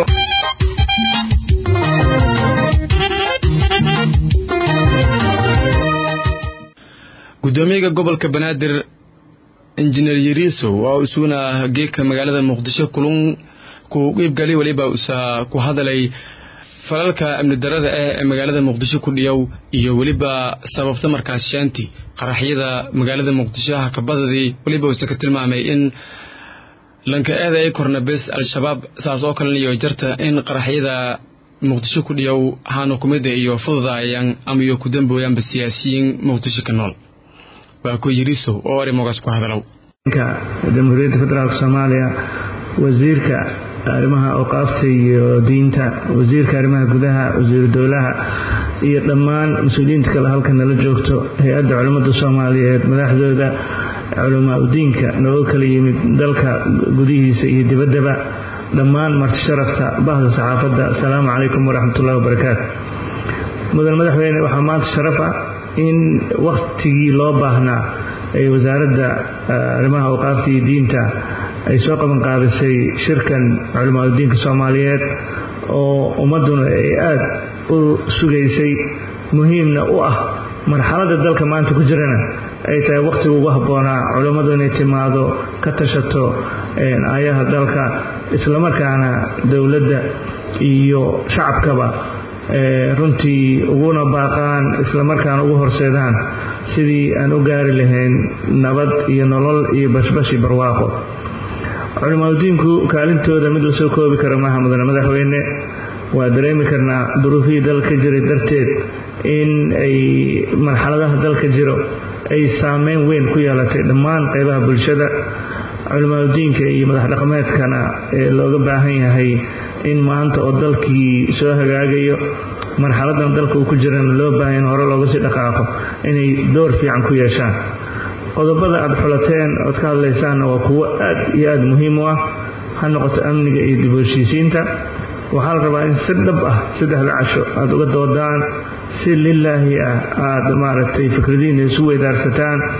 gudoomiyaha gobolka banaadir injineer yariisow oo isuguna geedka magaalada muqdisho kulun ku qiibgali weliba usa ku hadalay falalka amni darada ah ee magaalada muqdisho ku dhiyow iyo weliba sababta markaas shaanti qaraxyada magaalada muqdisho hakabadadii weliba usa ka tilmaamay in lanka eeda ay korna bes al-shabaab saas oo kalena iyo jarta in qaraxyada muqdisho ku dhiyow haana kumida iyo fududaayaan ama iyo ku dambooyaanba siyaasiyiin muqdisho ka nool waa ku yirisow oo arrimogaas ku hadalow jamhuuriyadda federaalk soomaaliya wasiirka arrimaha awqaafta iyo diinta wasiirka arrimaha gudaha wasiiru dowlaha iyo dhammaan mas-uuliyiinta kale halka nala joogto hay-adda culimmada soomaaliyeed madaxdooda culamaa udiinka nooga kala yimid dalka gudihiisa iyo dibaddaba dhammaan marti sharafta bahda saxaafadda asalaamu calaykum waraxmatullahi wabarakaatu mudan madaxweyne waxaa maanta sharaf ah in wakhtigii loo baahnaa ee wasaaradda arrimaha awqaafta iyo diinta ay soo qaban qaabisay shirkan culimaadudiinka soomaaliyeed oo ummadduna ay aada u sugaysay muhiimna u ah marxaladda dalka maanta ku jirana ay tahay wakhtiga ugu habboonaa culimmadu inay timaado ka tashato aayaha dalka islamarkaana dowladda iyo shacabkaba runtii uguna baaqaan islamarkaana ugu horseedaan sidii aan u gaari lahayn nabad iyo nolol iyo bashbashi barwaaqo culimaadudiinku kaalintooda mid la soo koobi kara maaha mudane madaxweyne waa dareemi karnaa duruufihii dalka jiray darteed in ay marxaladaha dalka jiro ay saameyn weyn ku yeelatay dhammaan qaybaha bulshada culimaadudiinka iyo madax dhaqameedkana ee looga baahan yahay in maanta oo dalkii soo hagaagayo marxaladan dalka uu ku jirana loo baahan in hore looga sii dhaqaaqo inay door fiican ku yeeshaan qodobada aad xulateen ood ka hadlaysaanna waa kuwo aad iyo aad muhiim u ah ha noqoto amniga iyo dib u heshiisiinta waxaa la rabaa in si dhab ah saddexda casho aad uga doodaan si lilaahi ah aad maaragtay fikradihiina isu weydaarsataan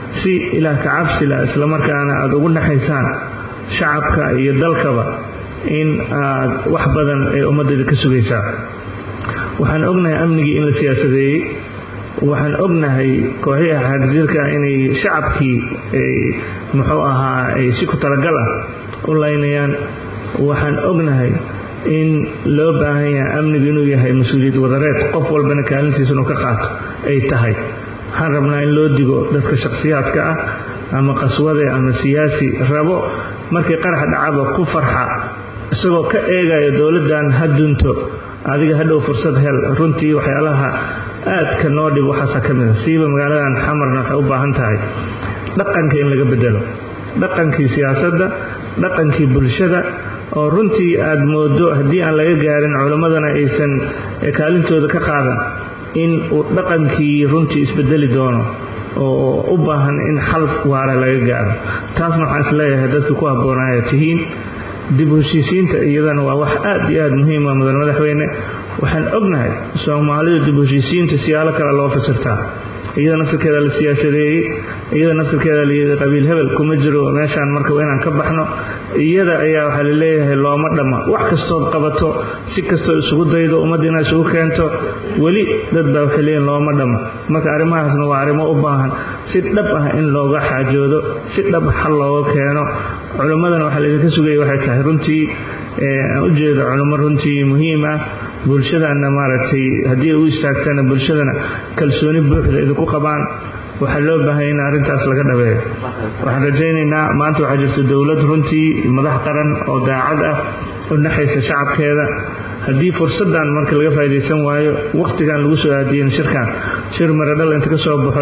si ilaah ka cabsila islamarkaana aada ugu naxaysaan shacabka iyo dalkaba in aad wax badan ee ummaddeeda ka sugaysaa waxaan ognahay amnigii in la siyaasadeeyey waxaan ognahay kooxihii xagjirka inay shacabkii muxuu ahaa ay si ku talagal ah u laynayaan waxaan ognahay in loo baahan yahay amnigu inuu yahay mas-uuliyad wadareed qof walbana kaalintiisa inuu ka qaato ay tahay waxaan rabnaa in loo digo dadka shakhsiyaadka ah ama qaswade ama siyaasi rabo markii qarax dhacaba ku farxa isagoo ka eegayo dowladdan ha dunto adiga hadhow fursad hel runtii waxyaalaha aadka noo dhib waxaasa ka mid a siiba magaaladan xamarna waxay u baahan tahay dhaqanka in laga bedelo dhaqankii siyaasadda dhaqankii bulshada oo runtii aad moodo haddii aan laga gaarin culimmadana aysan kaalintooda ka qaadan in uu dhaqankii runtii isbedeli doono oo u baahan in xal waara laga gaaro taasna waxaan isleeyahay dadka ku habboonaya tihiin dib u heshiisiinta iyadana waa wax aad iyo aad muhiima mudan madaxweyne waxaan ognahay soomaalidu dib u heshiisiinta siyaalo kale loo fasirtaa iyada nafsirkeeda la siyaasadeeyey iyada nafsirkeeda layidhi qabiil hebel kuma jiro meeshaan marka waa inaan ka baxno iyada ayaa waxaa laleeyahay looma dhamma wax kastood qabato si kastoo isugu daydo ummadda inaad isugu keento weli dad baa waxay leeyihin looma dhamma marka arrimahaasna waa arrimo u baahan si dhab ah in looga xaajoodo si dhab xal looga keeno culimmadana waxaa laydinka sugaya waxay tahay runtii aan u jeedo culimo runtii muhiim ah bulshadana maaragtay haddii u istaagtana bulshadana kalsooni buuxda idinku qabaan waxaa loo baahanya in arrintaas laga dhabeeyo waxaan rajaynaynaa maanta waxaa jirta dowlad runtii madax qaran oo daacad ah u naxaysa shacabkeeda haddii fursaddan marka laga faa'idaysan waayo wakhtigan lagu soo aadiyen shirkan shir maradhal inta ka soo baxo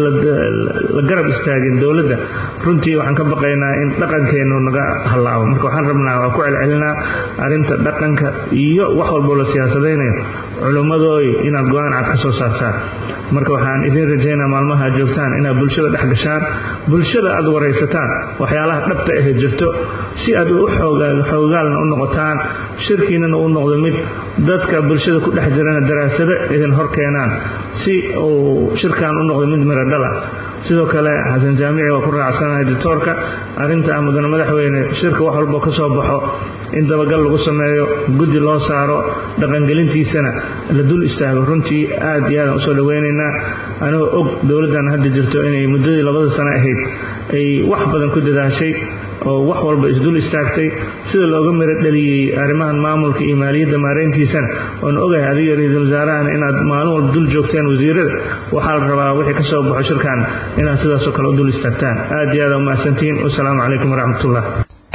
la garab istaagin dowladda runtii waxaan ka baqaynaa in dhaqankeennu naga hallaabo marka waxaan rabnaa waa ku celcelinaa arrinta dhaqanka iyo wax walboo la siyaasadaynayo culimmadooy inaad go-aan cad ka soo saartaan marka waxaan idiin rajaynaa maalmaha aad joogtaan inaad bulshada dhex gashaan bulshada aad waraysataan waxyaalaha dhabta ahe jirto si aad u xoogaalna u noqotaan shirkiinana u noqdo mid dadka bulshada ku dhex jirana daraasado idin hor keenaan si uu shirkan u noqdo mid miro dhala sidoo kale xasan jaamici waa ku raacsanahay dictoorka arrinta mudane madaxweyne shirka wax walbo ka soo baxo in dabagal lagu sameeyo guddi loo saaro dhaqangelintiisana la dul istaago runtii aad iyo aadaan usoo dhaweynaynaa anigoo og dowladdan hadda jirto inay muddadii labada sano ahayd ay wax badan ku dadaashay oo wax walba isdul istaagtay sida looga miro dhaliyey arrimahan maamulka iyo maaliyadda maarayntiisana oon ogahay adiga ra-iisul wasaarahana inaad maalin walba dul joogteen wasiirada waxaa la rabaa wixii ka soo baxo shirkan inaad sidaasoo kale u dul istaagtaan aad iyo aad umahadsantihiin wasalaamu calaykum waraxmatullah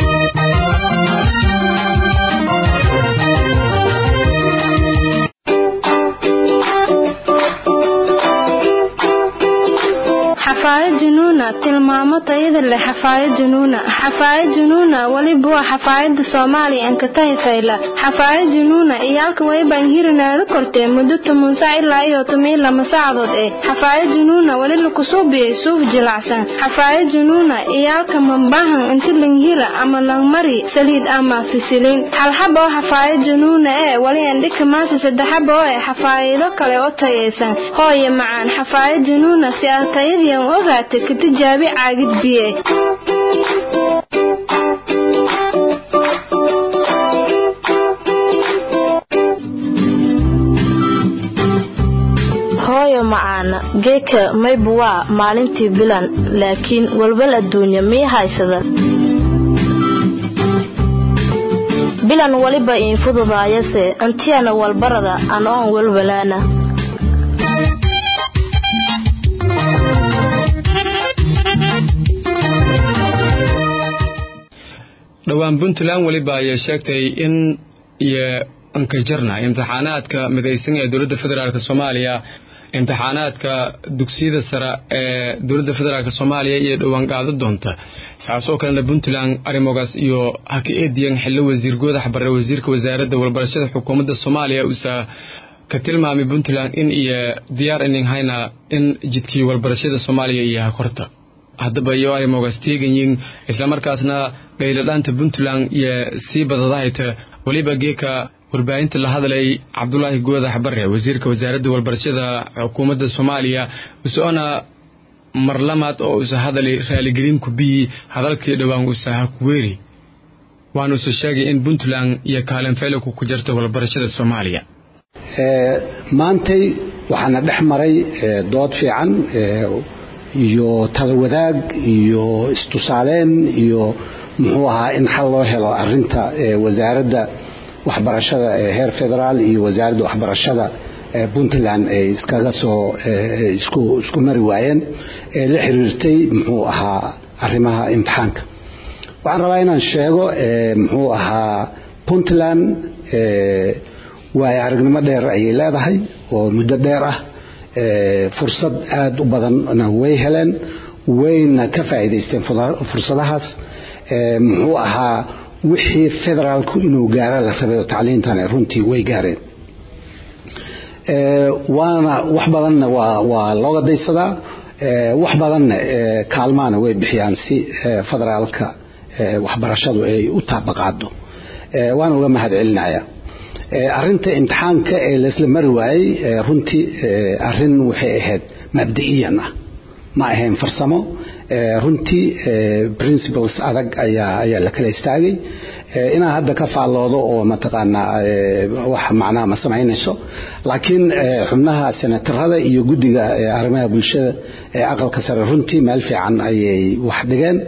xafaayad junuuna tilmaamo tayada leh xafaayad junuuna xafaayad junuuna weliba waa xafaayada soomaaliya ankatahi fayla xafaayad junuuna iyo halka waybaan hirinaada kortee muddo toban sac ilaa iyo toban lama saacadood eh xafaayad junuuna weli lakusuubiyey suuf jilacsan xafaayad junuuna iyo halka mambahan inti langhira ama langmari saliid ama fisilin halxaba oo xafaayad junuuna ee weli andhika maasa saddexaba oo eh xafaayado kale oo tayaysan hooye macaan xafaayad junuuna si aad tayadiian ogaata ka tijaabi caagid biye hooyo macaana geeka mayba waa maalintii bilan laakiin walwal adduunya mii haysada bilan weliba iin fududaayase antiyana walbarada an oon walwalaana dhowaan puntland weliba ayay sheegtay in iyo ankajarna imtixaanaadka midaysan ee dowladda federaalk soomaaliya imtixaanaadka dugsiyada sare ee dowladda federaalk soomaaliya iyo dhowaan qaado doonta saasoo kalena puntland arrimogaas iyo haka eediyan xillo wasiir goodax barre wasiirka wasaaradda walbarashada xukuumadda soomaaliya uusa ka tilmaamay puntland in iyo diyaar inin hayna in jidkii walbarashada soomaaliya iyo hakorta haddaba iyo arrimogaas teeganyiin islamarkaasna qayladhaanta puntland iyo sii badadahayta weliba geeka warbaahinta la hadlay cabdulaahi goodax barre wasiirka wasaaradda walbarashada xukuumadda soomaaliya usoona mar lamaad oo usa hadali raaligelin ku biyi hadalkii dhowaan usaha kuweeri waanuuse sheegay in puntland iyo kaalin feeliku ku jirta walbarashada soomaaliya maantay waxaana dhex maray dood fiican iyo tala wadaag iyo istusaaleyn iyo muxuu ahaa in xal loo helo arinta wasaaradda waxbarashada ee heer federaal iyo wasaaradda waxbarashada puntland ay iskaga soo isku mari waayeen ee la xiriirtay muxuu ahaa arrimaha imtixaanka waxaan rabaa inaan sheego muxuu ahaa puntland waayo aragnimo dheer ayay leedahay oo muddo dheer ah fursad aada u badanna way heleen wayna ka faa'iidaysteen fursadahaas muxuu ahaa wixii federaalku inuu gaara la rabay oo tacliintana runtii way gaareen waana wax badanna waa looga daysadaa wax badanna kaalmaana way bixiyaan si federaalka waxbarashadu ay u taabaqaado waana uga mahad celinaya arinta imtixaanka ee laysla mari waayey runtii arin waxay ahayd mabda'iyan ah ma ahayn farsamo runtii principles adag ayaa ayaa la kala istaagay inaan hadda ka faalloodo oo mataqaanaa wax macnaha ma samaynayso laakiin xubnaha senatarada iyo guddiga arrimaha bulshada ee aqalka sare runtii meel fiican ayay wax dhigeen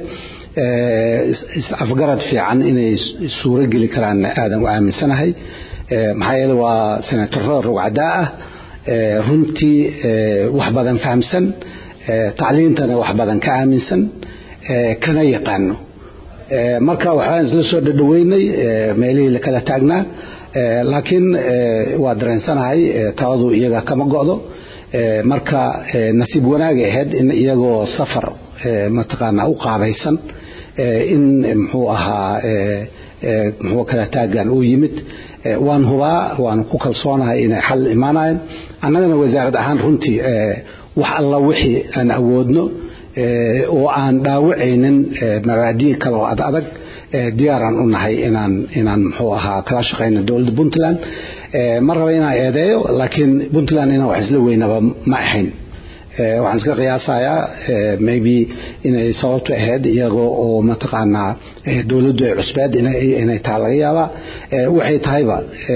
afgarad fiican inay suuro geli karaan aadan u aaminsanahay maxaa yeele waa senataro rugcadaa ah runtii wax badan fahamsan tacliintana wax badan ka aaminsan kana yaqaano marka waxaan isla soo dhadhaweynay meelihii la kala taagnaa laakiin waa dareensanahay taladu iyaga kama go'do marka nasiib wanaagay ahayd in iyagoo safar mataqaanaa u qaabaysan in muxuu ahaa muxuu kala taagan uu yimid waan hubaa waan ku kalsoonahay inay xal imaanayeen annagana wasaarad ahaan runtii wax alla wixii aan awoodno oo aan dhaawacaynin mabaadii kale oo ad adag diyaaraan u nahay inaan inaan muxuu ahaa kala shaqayno dowladda puntland ma raba inaan eedeeyo laakiin puntland inaan wax isla weynaba ma ahayn waxaan iska qiyaasayaa maybe inay sababtu ahayd iyagoo oo mataqaanaa dowladdu ay cusbeed inay taha laga yaabaa waxay tahayba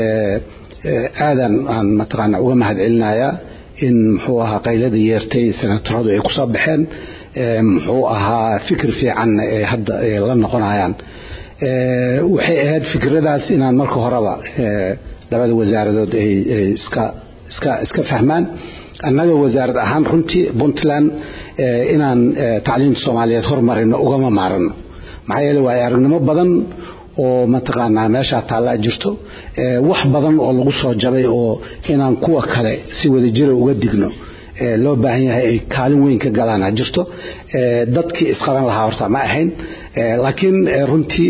aadan aan mataqaanaa uga mahad celinayaa in muxuu ahaa qaylada yeertay senataradu ay kusoo baxeen muxuu ahaa fikir fiican ee hadda la noqonayaan waxay ahayd fikradaas inaan marka horeba labada wasaaradood ay iska iska iska fahmaan annaga wasaarad ahaan runtii puntland inaan tacliimta soomaaliyeed hormarino ugama maarano maxaa yeele waayo aragnimo badan oo mataqaanaa meeshaa taallaa jirto wax badan oo lagu soo jabay oo inaan kuwa kale si wadajira uga digno loo baahan yahay ay kaalin weyn ka galaan ha jirto dadkii isqaban lahaa horta ma ahayn laakiin runtii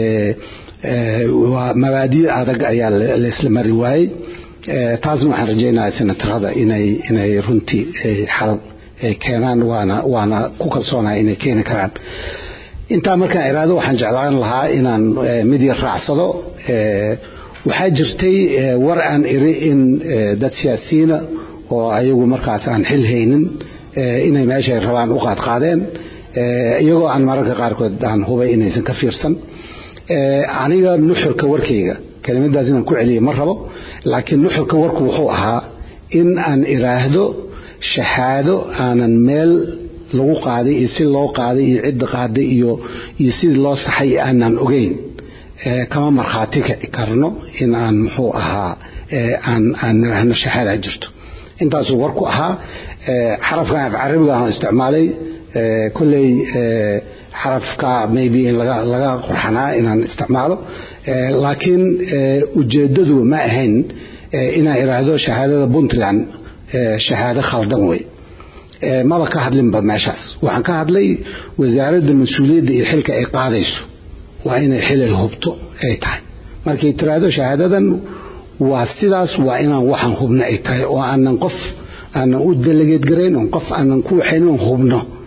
waa mabaadii adag ayaa laysla mari waayey taasna waxaan rajaynayaa senatarada inay inay runtii xal keenaan waana waana ku kalsoonahay inay keeni karaan intaa markaan iraado waxaan jeclaan lahaa inaan mid yar raacsado waxaa jirtay war aan iri in dad siyaasiyiina oo ayagu markaas aan xil haynin inay meeshay rabaan u qaadqaadeen iyagoo aan mararka qaarkood aan hubay inaysan ka fiirsan aniga nuxurka warkayga kelimadaas inaan ku celiya ma rabo laakiin nuxurka warku wuxuu ahaa in aan iraahdo shahaado aanan meel lagu qaaday iyo si loo qaaday iyo cidda qaaday iyo iyo sidii loo saxay aanan ogeyn kama markhaati kici karno in aan muxuu ahaa aan aan niraahno shahaada jirto intaasuu warku ahaa xarafkan af carabiga aan isticmaalay kolley xarafka maybe in laga laga qurxanaa inaan isticmaalo laakiin ujeeddadu ma ahayn inaan iraahdo shahaadada puntland shahaado khaldan wey maba ka hadlinba meeshaas waxaan ka hadlay wasaaradda mas-uuliyadda iyo xilka ay qaadayso waa inay xilay hubto ay tahay markay tiraahdo shahaadadan waa sidaas waa inaan waxaan hubno ay tahay oo aanan qof aanan u delegeed garayn oon qof aanan ku waxaynin oon hubno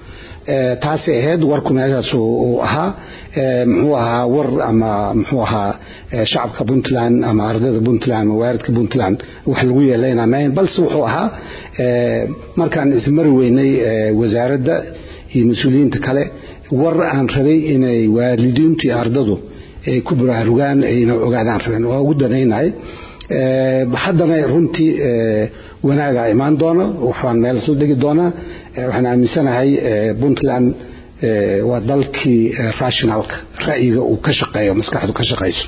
taasay ahayd warku meeshaas uu ahaa muxuu ahaa war ama muxuu ahaa shacabka puntland ama ardayda puntland ama waaridka puntland wax lagu yeelaynaa maahayn balse wuxuu ahaa markaan ismari weynay wasaaradda iyo mas-uuliyiinta kale war aan rabay inay waalidiintu iyo ardadu ay ku buraarugaan ayna ogaadaan rabeen waa ugu danaynahay haddana runtii wanaaga imaan doona waxaan meel isla dhigi doonaa waxaan aaminsanahay puntland waa dalkii rationalka ra'yiga uu ka shaqeeyo maskaxdu ka shaqayso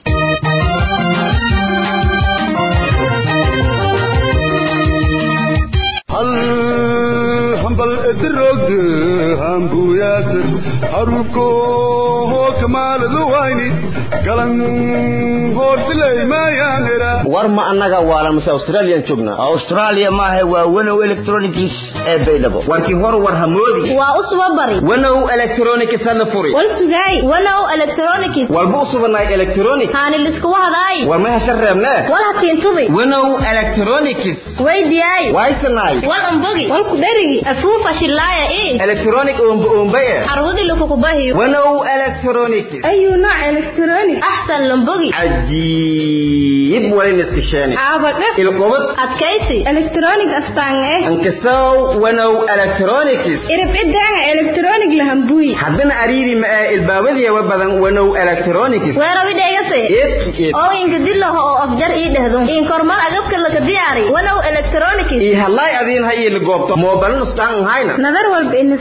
hambal edirogde hambuyaad haruko kamaaladu wayni galan hoortilaymayaanira war ma annaga waalan mase australiyan joognaa australia maaha waa wanow electronics ee baydhabo warkii hor war hamoodi waa u suba bari wanow electronics hana furi wal sugaay wanow electronics walba u subanaay electronic haani liskuwa hadaay war ma hesha reebnee wal hakiintubi wanow electronics weydiyaay waysanaay wal umbogi wal ku dherigi afuufa shillaaya ii electronic umba umbaye carwadi lakukubahiyo wanow electronics ayu nooc electronic axsan lambogi cajiib walin iskasheeni xaabadhe ilqubad adkaysi electronic astaange ankasow wanow electronics iribcidaanga electronic lahambuyi haddana ariiri ma ee ilbaabadiyawa badan wanow electronics weerawi dhegase oo inka dilaho oo afjar ii dhehdo in kormal agabka laka diyaari wanow electronics ii hadlaay adiin ha ii ligoobto moobalin ustaan hayna nadar walba inis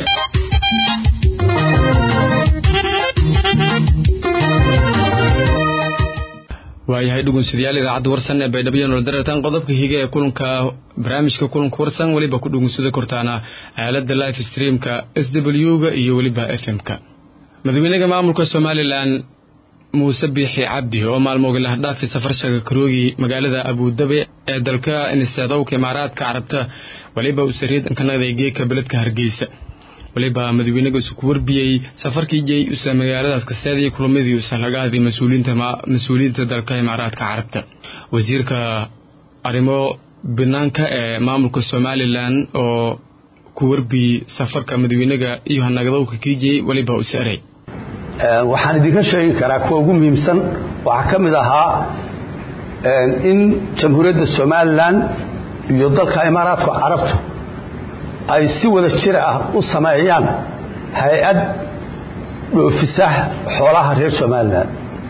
waayahay dhugunsidayaal idaacadda warsan ee baydhabo iyo nolodaratan qodobka higa ee kulanka barnaamijka kulanka warsan weliba ku dhugunsada kortaana aalada life streamka s w ga iyo weliba f m-ka madaxweynaha maamulka somalilan muuse biixi cabdi oo maalmooga lahdhaafi safarshaga karoogi magaalada abudabi ee dalka iniseedowka imaaraadka carabta weliba uu sariidanka naqday geeka beledka hargeysa waliba madaxweynaga isu ku warbiyey safarkii jey usa magaaladaas kaseedii kulamadii usan laga hadlay mas-uuliyiinta dalka imaaraadka carabta wasiirka arrimo banaanka ee maamulka somalilan oo ku warbiyey safarka madaxweynaga iyo hanagadowka kiijey waliba usaray waxaan idinka sheegi karaa kuwa ugu muhiimsan waxaa ka mid ahaa in jamhuuriyadda somalilan iyo dalka imaaraadka carabtu ay si wada jir ah u sameeyaan hay-ad dhoofisa xoolaha reer somalilan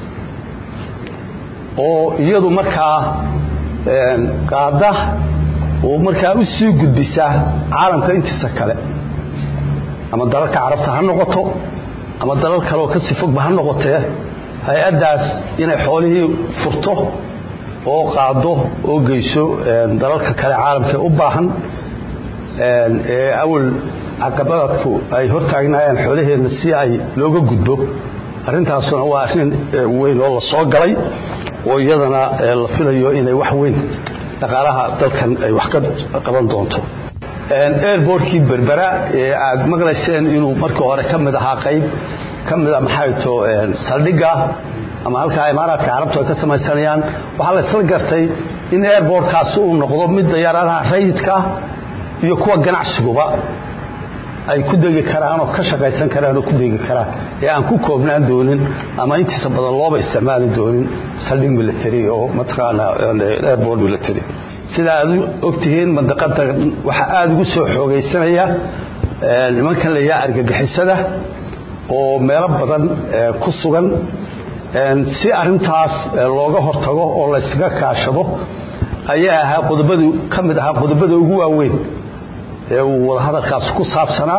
oo iyadu markaa qaada oo markaa u sii gudbisa caalamka intiisa kale ama dalalka carabta ha noqoto ama dalal kaleoo ka sii fogba ha noqotee hay-addaas inay xoolihii furto oo qaado oo geyso dalalka kale caalamkae u baahan ee awal caqabadadku ay hortaagnaayeen xoolaheenna si ay looga gudbo arrintaasuna waa arrin weyn oo la soo galay oo iyadana la filayo inay wax weyn dhaqaalaha dalkan ay wax ka qaban doonto airbortkii berbera ee aad maqlayseen inuu markii hore ka mid ahaa qayb ka mida maxayto saldhigga ama halkaa imaaraadka carabtu ay ka samaysanayaan waxaa la isla gartay in airbortkaasi uu noqdo mid dayaaradaha rayidka iyo kuwa ganacsiguba ay ku degi karaan oo ka shaqaysan karaan oo ku degi karaan ee aan ku koobnaan doonin ama intiisa badan looba isticmaali doonin saldhig military oo mataqaana airport military sida aad ogtihiin mandaqada waxaa aada ugu soo xoogaysanaya nimankan la yaha argagixisada oo meelo badan ku sugan si arintaas looga hortago oo laysaga kaashado ayaa ahaa qodobadu ka mid ahaa qodobada ugu waaweyn ee uu wadahadalkaas ku saabsanaa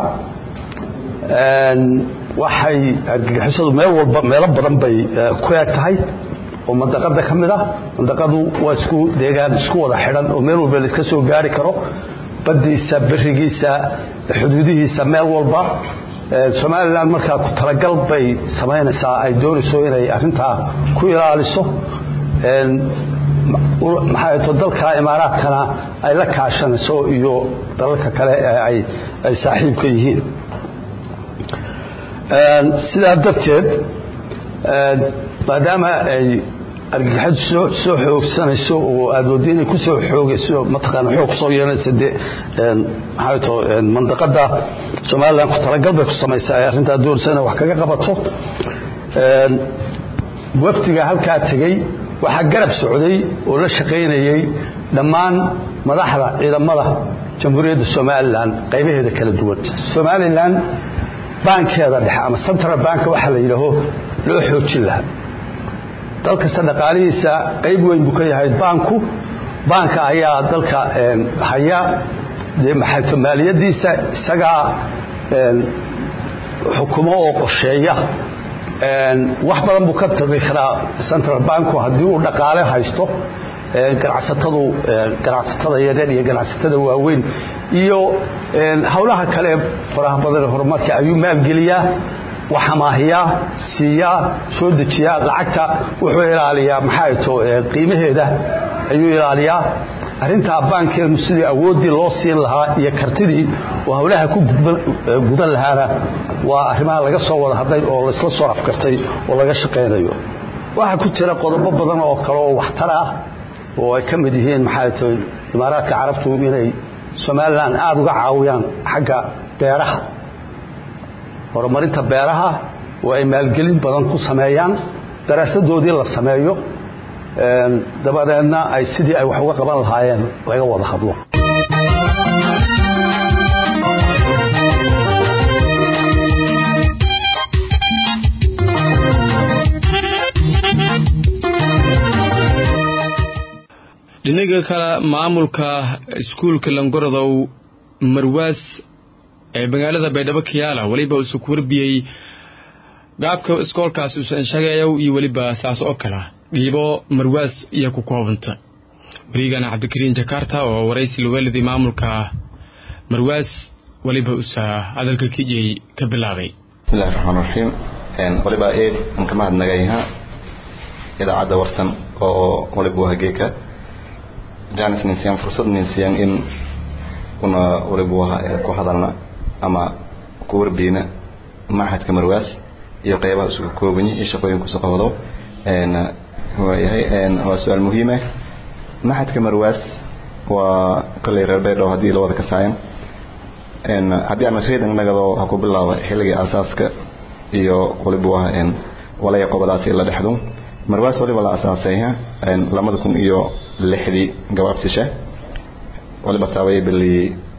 waxay argagixisadu meel walba meelo badan bay ku eg tahay oo mandaqada ka mid ah mandaqadu waa isku deegaan isku wada xidhan oo meel walba laiska soo gaari karo badiisa berigiisa xuduudihiisa meel walba somalilan markaa ku talagal bay samaynaysaa ay doonayso inay arintaa ku ilaaliso maxay to dalka imaaraadkana ay la kaashanayso iyo dalalka kale ee ay saaxiibka yihiin sidaa darteed maadaama ay argagaxadu soo soo xoogsanayso oo aad wadi inay ku soo xoogayso mataqaana xoog kusoo yeelanaysa dee maxaa to mandaqada somaliland ku talagal bay ku samaysaa ee arrintaa doonaysa inay wax kaga qabato wafdiga halkaa tegey waxaa garab socday oo la shaqaynayey dhammaan madaxda ciidamada jamhuuriyadda somalilan qaybaheeda kala duwan somalilan baankeeda dhexe ama central bank waxaa la yidhaaho loo xoojin lahaa dal kasta dhaqaalihiisa qayb weyn buu ka yahay baanku baanka ayaa dalka haya dee maxayto maaliyadiisa isagaa xukumo oo qorsheeya wax badan buu ka tagi karaa central banku haddii uu dhaqaale haysto ganacsatadu ganacsatada yaryar iyo ganacsatada waaweyn iyo howlaha kale faraha badan ee horumarka ayuu maalgeliyaa wax amaahiyaa siiyaa soo dejiyaa lacagta wuxuu ilaaliyaa maxaa to qiimaheeda ayuu ilaaliyaa arrintaa baankeenu sidii awooddii loo siin lahaa iyo kartidii oo howlaha ku gudan lahaana waa arrimaha laga soo wada hadlay oo laysla soo afkartay oo laga shaqaynayo waxaa ku jira qodobo badan oo kale oo waxtar ah oo ay ka mid yihiin maxaa to imaaraadka carabtu inay somalilan aada uga caawiyaan xagga beeraha horumarinta beeraha oo ay maalgelin badan ku sameeyaan daraasadoodii la sameeyo dabadeedna ay sidii ay wax uga qaban lahaayeen laga wada hadlo dhinaga kale maamulka iskuulka langorodow marwaas ee magaalada baydhabo kiyaala weliba uusa ku warbiyey gaabka iskoolkaas uusan shageeyow iyo weliba saas oo kala dhiibo marwaas iyo ku koobanta wariigana cabdikariin jakarta oo waraysi lugaalidii maamulka marwaas weliba uusa hadalka kijey ka bilaabay bismillahi raxmaan raxiim waliba eed aan ka mahadnagayha idaacadda warsan oo waliba waa hageeka janis ninsiyan fursad ninsiyan in una waliba waa ku hadalna ama ku warbiyna machadka marwaas iyo qeybaha isugu koobanyi iyo shaqooyinkusu qabado waayahay waa su-aal muhiim ah machadka marwaas waa kolley reer baydhabo haddii la wada kasaayan haddii aan reed nagado ha ku bilaaba xilligii asaaska iyo waliba waa walaya qobadaasi la dhexdo marwaas waliba la asaasay lamada kun iyo lixdii gabaabsishe waliba taabay bili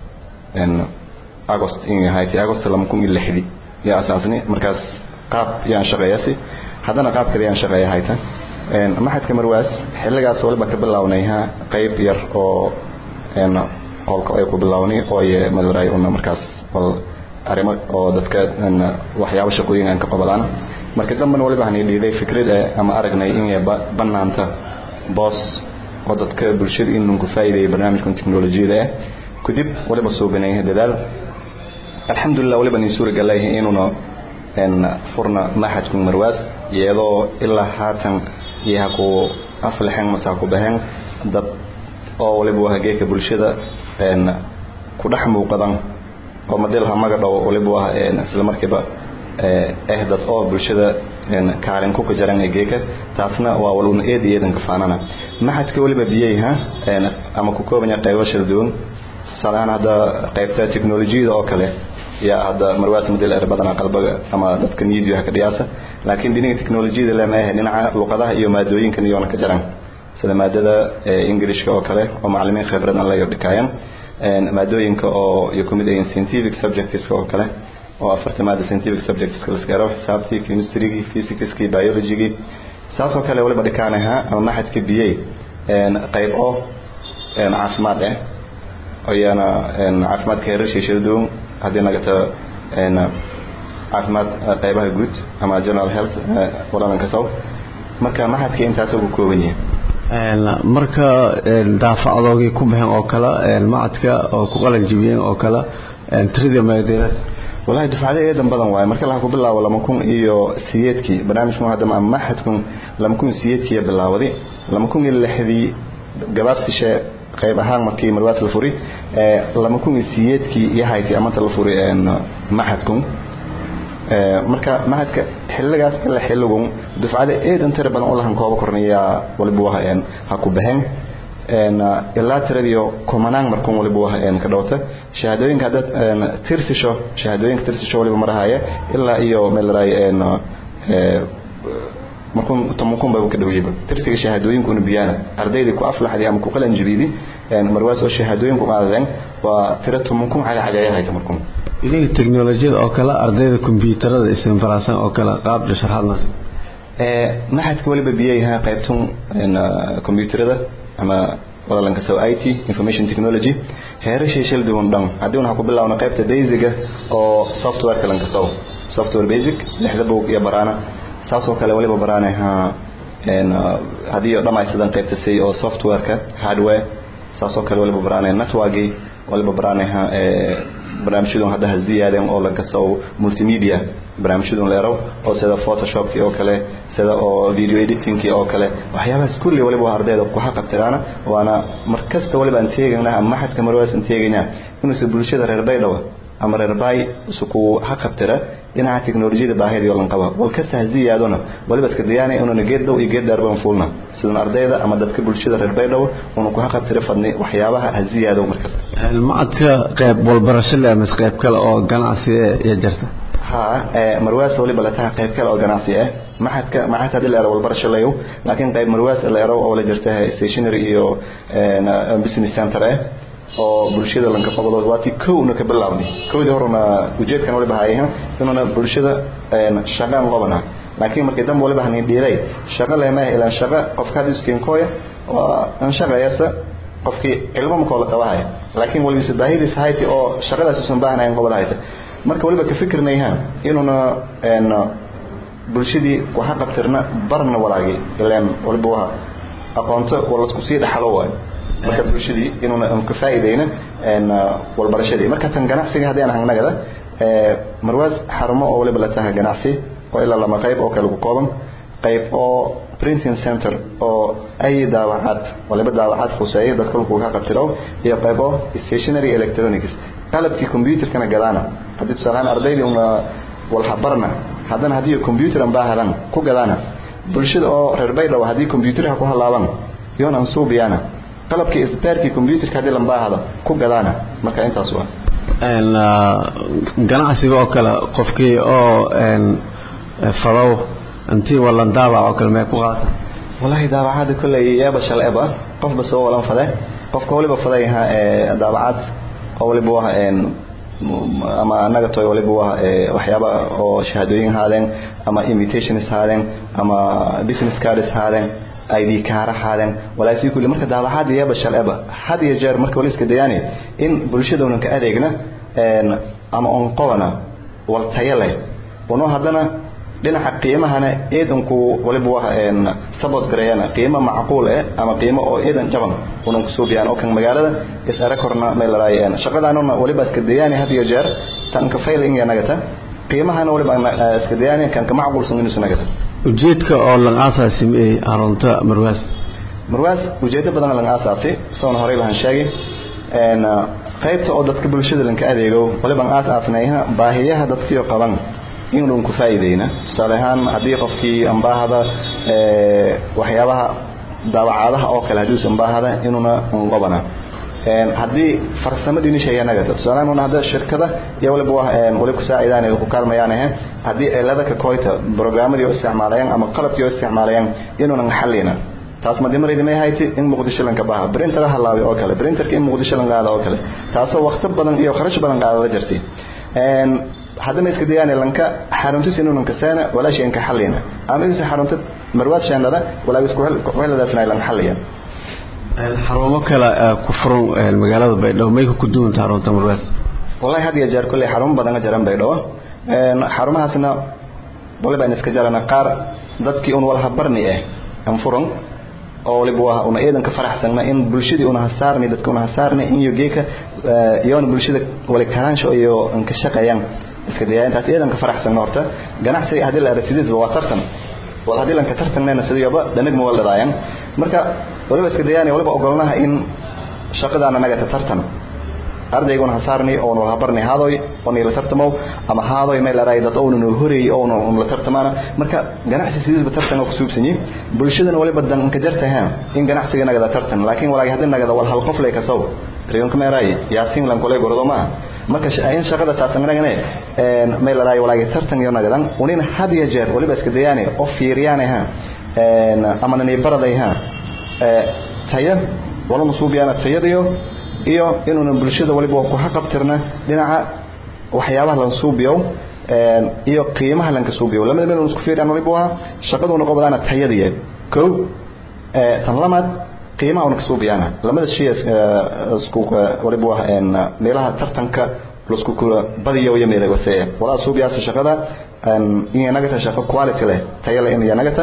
agost in ahayti agost lama kun iyo lixdii yaa asaasni markaas qaab yaan shaqeeyasi haddana qaab kale yaan shaqeeya hayta maxadka marwaas xilligaas waliba ka bilownayha qayb yar oo qolka ay ku bilownay oo maduray una markaas wal arrimo oo dadka waxyaabo shaqooyin aan ka qabadaan marka dambana waliba aan dhiiday fikrad ama aragnay in banaanta boos oo dadka bulshada inuu ku faa'iideeyo barnaamijkan teknolojiyada ah kadib waliba suubanay dadaal alxamdulilah waliba ni suura galay inuuna furna maxadku marwaas iyadoo ilaa haatan iyaha ku aflaxeen mase ku baheen dad oo waliba waa hageeka bulshada ku dhex muuqadan oo madilha magadhow waliba waa isla markiiba eh dad oo bulshada kaalin ku kajaran geeka taasna waa waluna eed eedan ka faanana maxadka waliba biyayha ama ku koobanya qaybo shir duwan salahan hada qaybta teknolojiyada oo kale yaa hadda marwaas madil er badan qalbaga ama dadka niyadiyo ka dhiyaasa laakiin dhinaca teknolojiyada lama aha dhinaca luqadaha iyo maadooyinkan iyoona ka jaran sida maadada ingiriishka oo kale oo macallimiin khibrad aan la yordhikaayaan maadooyinka oo iyo kumid ayin scientific subjects oo kale oo afarta maada scientific subjects la iska raaw xisaabtii chemistry physics biology saasoo kale waliba dhikaanaha ama maxadka biyay qayb oo caafimaad ah ayaana caafimaadka heerashay shirdoon haddii nagata caafimaad qaybaha guud ama general health waladan kasow marka maxadka intaas ugu kooban yahay marka daafacdoogii ku baxeen oo kale macadka oo ku qalan jibiyeen oo kale tirada maadadaas wallahi dufcada eedan badan waaye marka laha ku bilaabo lama kun iyo siyeedkii barnaamijku hadda ama maxadkun lama kun siyeedkii bilaawday lama kun iyo lixdii gabaabsishe qayb ahaan markii marwaas la furi lama kun iyo siyeedkii iyo hayti amanta la furi maxadkun marka mahadka xilligaas ilaa xilligun dufcada eedan tira badan u lahan kooba kornayaa waliba waha ha ku baxeen ilaa tiradiyo kumanaan markuun waliba waha ka dhowta shahaadooyinka haddaad tirsisho shahaadooyinka tirsisho waliba marahaya ilaa iyo meelaraay markuun tomankun baba ka dhowyiba tirsiga shahaadooyinku una biyaana ardaydii ku aflaxday ama ku qalan jibiidi marwaas oo shahaadooyinku qaadadeen waa tiro tomankun cagacagayahayta markuun idinka teknolojiyada oo kale ardayda kombyuutarada istinfaraasan oo kale qaab sharaxaadnaas maxadka waliba biyayaha qaybtun kombyuutarada ama wadalanka sow i t information technology heerashay shil duwan dhan haddii waxaa ku bilaawna qaybta basiga oo softwareka lanka sow software basic lixda bog iyo baraana saasoo kale waliba baraanaha haddii dhammaystiran qaybta say oo softwareka hardware saasoo kale waliba baraanaya networki waliba baraanaha barnaamijyadun hadda ha ziyaadeen oo laga soo multimedia barnaamijyadun leerow oo sida photoshopki oo kale sida oo video editingki oo kale waxyaabahaas kulli waliba ardayda ku xaqabtiraana waana markasta waliba aan teegaynaa ama maxadka marwaas aan teegaynaa inuusa bulshada reer baydhaba ama reer baay isuku xaqabtira dhinaca teknolojiyada baahida oo lan qaba wal kasta ha ziyaadona waliba iska dayaanay inuuna geed dhow iyo geed dheer baan fuulna sidan ardayda ama dadka bulshada reer baydhabo una ku xaqabtira fadni waxyaabaha ha ziyaado markasta macadka qayb walbarasho leh mise qayb kale oo ganacsi iyo jirta ha marwaas waliba la tahay qayb kale oo ganacsi ah maxadka maxad hadii la ero walbarasho layow laakiin qayb marwaas la ero oo la jirta stationary iyo business center ah oo bulshada lanka qabado waati kowna ka bilaabnay kowdii horena ujeedkan waliba hayah inuuna bulshada shaqaan qabana laakiin markii dambe waliba hanin dhiiray shaqo leemaah ilaan shaqo qofka hadii iskinkooya waa an shaqayasa qofkii cilmo makoo la qabahaya laakiin waliba baahidiis hayti oo shaqadaas usan baahnayn qabadahayta marka waliba ka fikirnayha inuuna bulshadii waxa qabtirna barna walaagi ilaan waliba waa aqoonto walasku sii dhaxalo waayo marka bulshadii inuuna ka faa'iideyna walbarashadii marka tan ganacsiga haddii aan hangnagada marwaas xarumo oo waliba la tahay ganacsi oo ilaa lama qayb oo kale ku kooban qayb oo printing center oo ay daawacaad waliba daawacaad khuseeya dadka lagu ka qabtiro iyo qayb oo stationary electronics qalabkii computerkana gadaana haddii tusaalahaan ardaydii una walhabarna haddana haddii computer aan baahadan ku gadaana bulshada oo reer baydhabo haddii computerha ku halaaban yoon aan suubiyaana qalabkii isbaarkii computerka haddii lan baahado ku gadaana marka intaas waa ganacsiga oo kale qofkii oo fadow intii walan daabac oo kale mee ku qaata wallahi daabacada kolley yeeba shal eba qofba soo walan fade qofka waliba fadayha daabacad oo waliba waa ama anaga toy waliba waa waxyaaba oo shahaadooyin haadeen ama invitations haadeen ama business cards haadeen id kaara haadeen walaasii kulli marka daabacaad yeeba shal eba had iyo jeer marka wali iska dayaani in bulshadoonan ka adeegna ama on qobana wal tayo leh uno haddana dhinaca qiimahana eedanku waliba waa support gareeyana qiimo macquul eh ama qiimo oo eedan jaban unan ku suubiyaan oo kan magaalada is ara korna meel laraayeen shaqadaanuna waliba iska dayaani had iyo jeer tan ka failing nagata qiimahana waliba iska dayaani kan ka macquulsan inuu nagata ujeedka oo lan aasaasi ee arunta marwaas marwaas ujeedo badan lan aasaasi soon horey baan sheegay een qaybta oo dadka bulshada lanka adeego waliba aasaasnayha baahiyaha dadkii qaban inuu ku faa'iideyna salahan hadii qofkii ambaahada ee waxyaabaha daawacaadaha oo kale hadii uu ambaahada inuuna qobana een hadii farsamadii nisheeyanaga tusaalahan hadda shirkada iyo waliba waa een waliba ku saacidaan ay ku kaalmayaan eh hadii cilada ka koyta barnaamijyo oo isticmaalayaan ama qalabkii oo isticmaalayaan inuuna xalina taas ma dimareed ma yahay in muqdisho lanka baaha printer halaawi oo kale printerka in muqdisho lan qaado oo kale taasoo waqti badan iyo kharash badan qaadada jirtay een hadana iska dayaan lanka xarunta sinuun ka saana wala shay ka xalina ama insa xarunta marwaad shaandada wala isku weeladaasna lan xaliya xarumo kale ku furan magaalada baydhabo may ku duunta xarunta marwaad wallahi had iyo jeer kulli xarun badan jaran baydhabo een xarumahaasna waliba in iska jarana qaar dadkii un wal habarni eh am furan oo waliba waa una eedan ka faraxsanna in bulshadii una hasaarni dadka una hasaarni in iyo geeka iyoona bulshada wali karaansho iyo in ka shaqeeyaan iska dayaantaas eedan ka faraxsanna horta ganacsiga haddii la arasidiis waa tartan wal haddii lanka tartanayna sidiyaba dhanag ma waldhadaayaan marka waliba iska dayaani waliba ogolnaha in shaqadaana naga tartan ardayguna hasaarni oon wal habarni haadoy oon ila tartamo ama haadoy meel aray dad oona noo horeeyay oona on la tartamana marka ganacsi sidiisba tartan oo ku suubsanyi bulshadana waliba dan ka jartaha in ganacsiga nagada tartan laakiin walaagi haddii nagada wal hal qof lay kasow riyonka meeray yaasiin lan kule gordo ma marka in shaqada taasanagane meel aray walaagi tartan iyo nagadan unina had iyo jeer waliba iska dayaane oo fiiriyaanaha ama nani baradayha taya wala masuubiyana tayadiyo iyo inuuna bulshada waliba ku haqabtirna dhinaca waxyaabaha lan suubiyo iyo qiimaha lanka suubiyo lamada meel isku fiiriyaan waliba waa shaqaduna qobadaana tayadiye kow tan lamaad qiimaha una ka suubiyana lamada shay isku waliba waa meelaha tartanka lasku kula badiyo iyo meelaha wasee walaa suubiyaasa shaqada in nagata shaqo quality leh tayo leh in nagata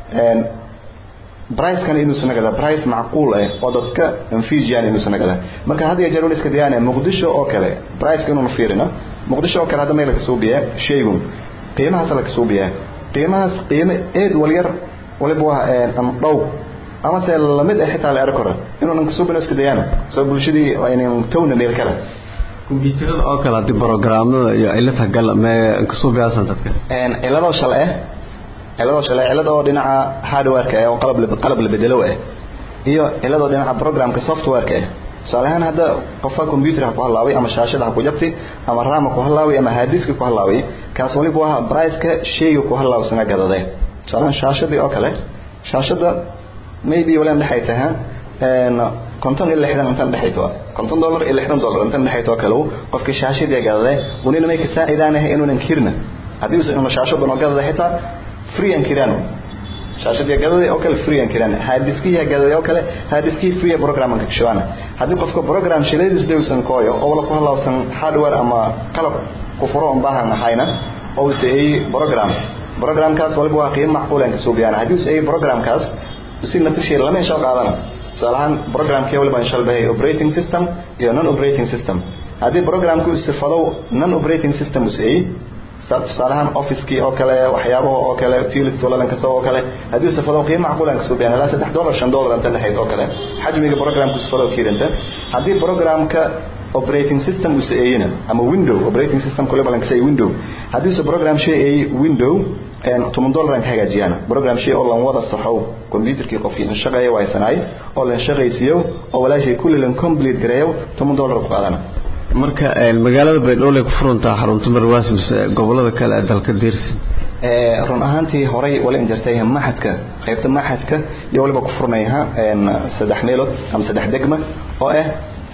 price-kan inuusan nagada price macquul ah oo dadka anfijiyaan inuusan nagada marka had iyo jeer wala iska diyaana muqdisho oo kale price-ka inuu fiirino muqdisho oo kale hadda meel ka soo biya shaygun qiimahaas la ka soo biya qiimahaas qiimo eed wal yar waliba waa am dhow ama se lamid ah xitaa la arko inuu ka soo bino iska diyaana soo bulshadii inuu towna meel kale kumbiyuutarada oo kale hadii programada iyo ciladaha gal ma ka soo biyaasan dadka een cilado shal ah cilado shal ah cilado dhinaca hardware-ka oo qalab qalab la bedelo ah iyo cilado dhinaca programka software-ka ah salahan hadda qofka computer ku halaaway ama shaashada ku jabtay ama RAM ku halaaway ama hard disk ku halaaway kaas waliba waa price-ka shayga ku halaawsan gadade salahan shaashadii oo kale shaashada maybe wala dhaxay tahay een konton ilaa lixdan intan dhexayto konton dollar ilaa lixdan dollar intan dhexayto kale qofka shaashadii gadade unina may ka saacidaanahay inuunan kirna haddii uu inuu shaashada noo gadada xitaa free and kirano shaashadii gadada oo kale free and kirano hadiskiya gadada oo kale hadiskii free program ka shawaan haddii qofka program shileedis dawsan kooyo oo wala ku halawsan hardware ama qalab ku furo on baahan ahayna oo say program programkaas waliba waa qiimo macquul ah ka soo biyana haddii say programkaas si natiijo lama soo qaadana tusaalahaan programkii waliba insha Allah operating system iyo non operating system haddii programku istifado non operating system uu say tusaalahaan office-kii oo kale waxyaabaha oo kale utilities wala lanka soo oo kale haddii istifado qiimo macquul ah ka soo biyana la 3 dollar 5 dollar inta dhaxayd oo kale xajmiga programku istifado kiiranta haddii programka operating system uu saayina ama window operating system kule balan say window haddii uu program shay ay window en 10 dollar ka hagaajiyana program shay oo lan wada saxow computerkii qofkii in shaqeeyo way sanay oo lan shaqeysiyo oo walaashay kulli lan complete gareeyo 10 dollar ku qaadana marka magaalada baydhowle ku furantaa xarunta marwaas mise gobolada kale ee dalka diirsi ee run ahaantii horay wala injirtay maxadka qaybta maxadka iyo waliba ku furnayha een saddex meelood ama saddex degma oo ah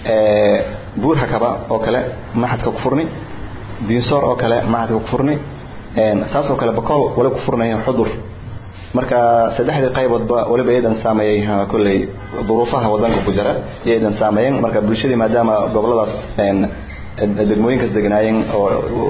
ee buur hakaba oo kale maxadka ku furni diinsoor oo kale maxadka ku furni een saas oo kale bakool wala ku furnayha xudur marka saddexdii qayboodba waliba iyadan saameeyay kulley duruufaha wadanka ku jira iyadan saameeyeen marka bulshadii maadaama goboladaas een degmooyinkaas deganaayeen oo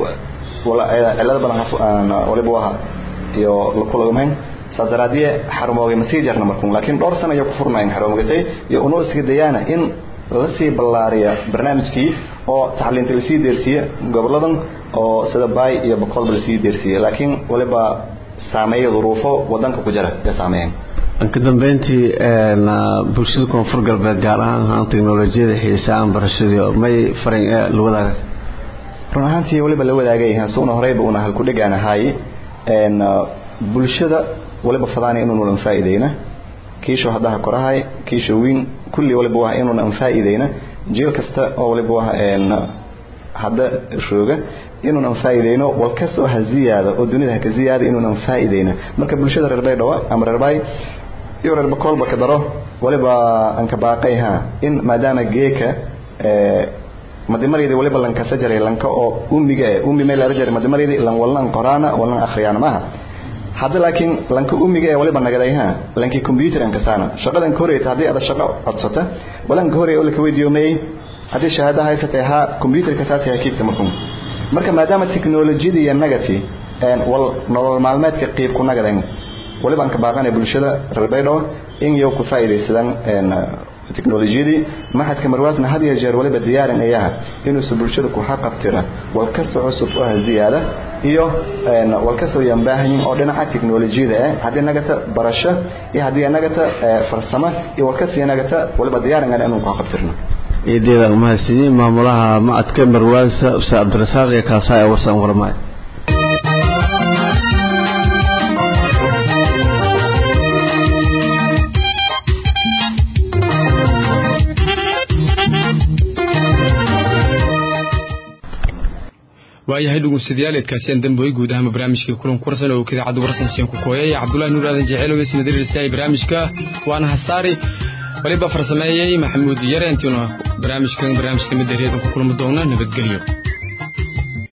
cilada badan waliba waha iyo lakulagmayn saas daraadiye xarumoogay masii jarna markun laakiin dhowr sano ayay ku furnaayeen xarumoogasay iyo unoo iska dayaana in lasii ballaariya barnaamijkii oo tacliinta lasii deersiye goboladan oo sida baay iyo boqolba lasii deersiye laakiin waliba saameeya duruufo wadanka ku jira ee saameeyeen ka dambeyntii bulshada koonfur galbeed gaar ahaan ahaan teknolojiyada xiisaan barashadii may farin ee la wadaagaas run ahaantii waliba la wadaagay suuna horeyba una halku dhegaan ahaay een bulshada waliba fadaana inuu nulan faa'iideyna kiisho haddaha korahay kiisho wiin kulli waliba waa inuun aan faa'iideyna jeel kasta oo waliba waa een hadda rooga inuun aan faa'iideyno wal ka soo ha ziyaado oo dunida ha ka ziyaado inuun aan faa'iideyna marka bulshada reer baydhabo ama reer baay iyo reer bakoolba ka daro waliba aan ka baaqayha in maadaama geeka madimareedii waliba lanka sajaray lanka oo ummiga eh ummi meel arjari madimareedii lan wallan qoraana wallan akhriyaan maaha hadda laakiin lanka ummiga ee waliba nagadayha lanki computer an kasana shaqadan ka horeeyta hadii aad shaqo codsata walan ka horeeyo la weydiiyo may hadii shahaada haysatay ha computer ka saasi hakiigta markum marka maadaama technology iyo nagati een wal nolol maalmeedka qeyb ku nagadan waliba an ka baaqanay bulshada reer baydhabo in iyo ku faa'iideysadaan een teknolojiyadii maxadka marwaasna had iyo jeer waliba diyaarin ayaha inuusa bulshada ku xaqabtira wal ka soo cusub oo ziyaada iyo wal ka soo yambaahin oo dhinaca teknolojiyada ah hadii nagata barasho iyo hadii nagata farsamo iyo wal ka sii nagata waliba diyaarin aan inuu ku xaqabtirno eedeeda umahadsiiyey maamulaha macadka marwaasa ustaad cabdirasaaq iyo kaasaa ee warsan warmay waayahay dhegeystayaal eedkaasiyaan damboy guud ahaan barnaamijkii kulan kursan oo idaacadda warsan siin ku kooyay cabdullaahi nuur aadan jeceelow isna diriirsaay barnaamijka waana hasaari waliba farsameeyey maxamuud yare intiina barnaamijkan barnaamijka midda reedan ku kulmi doona nabadgelyo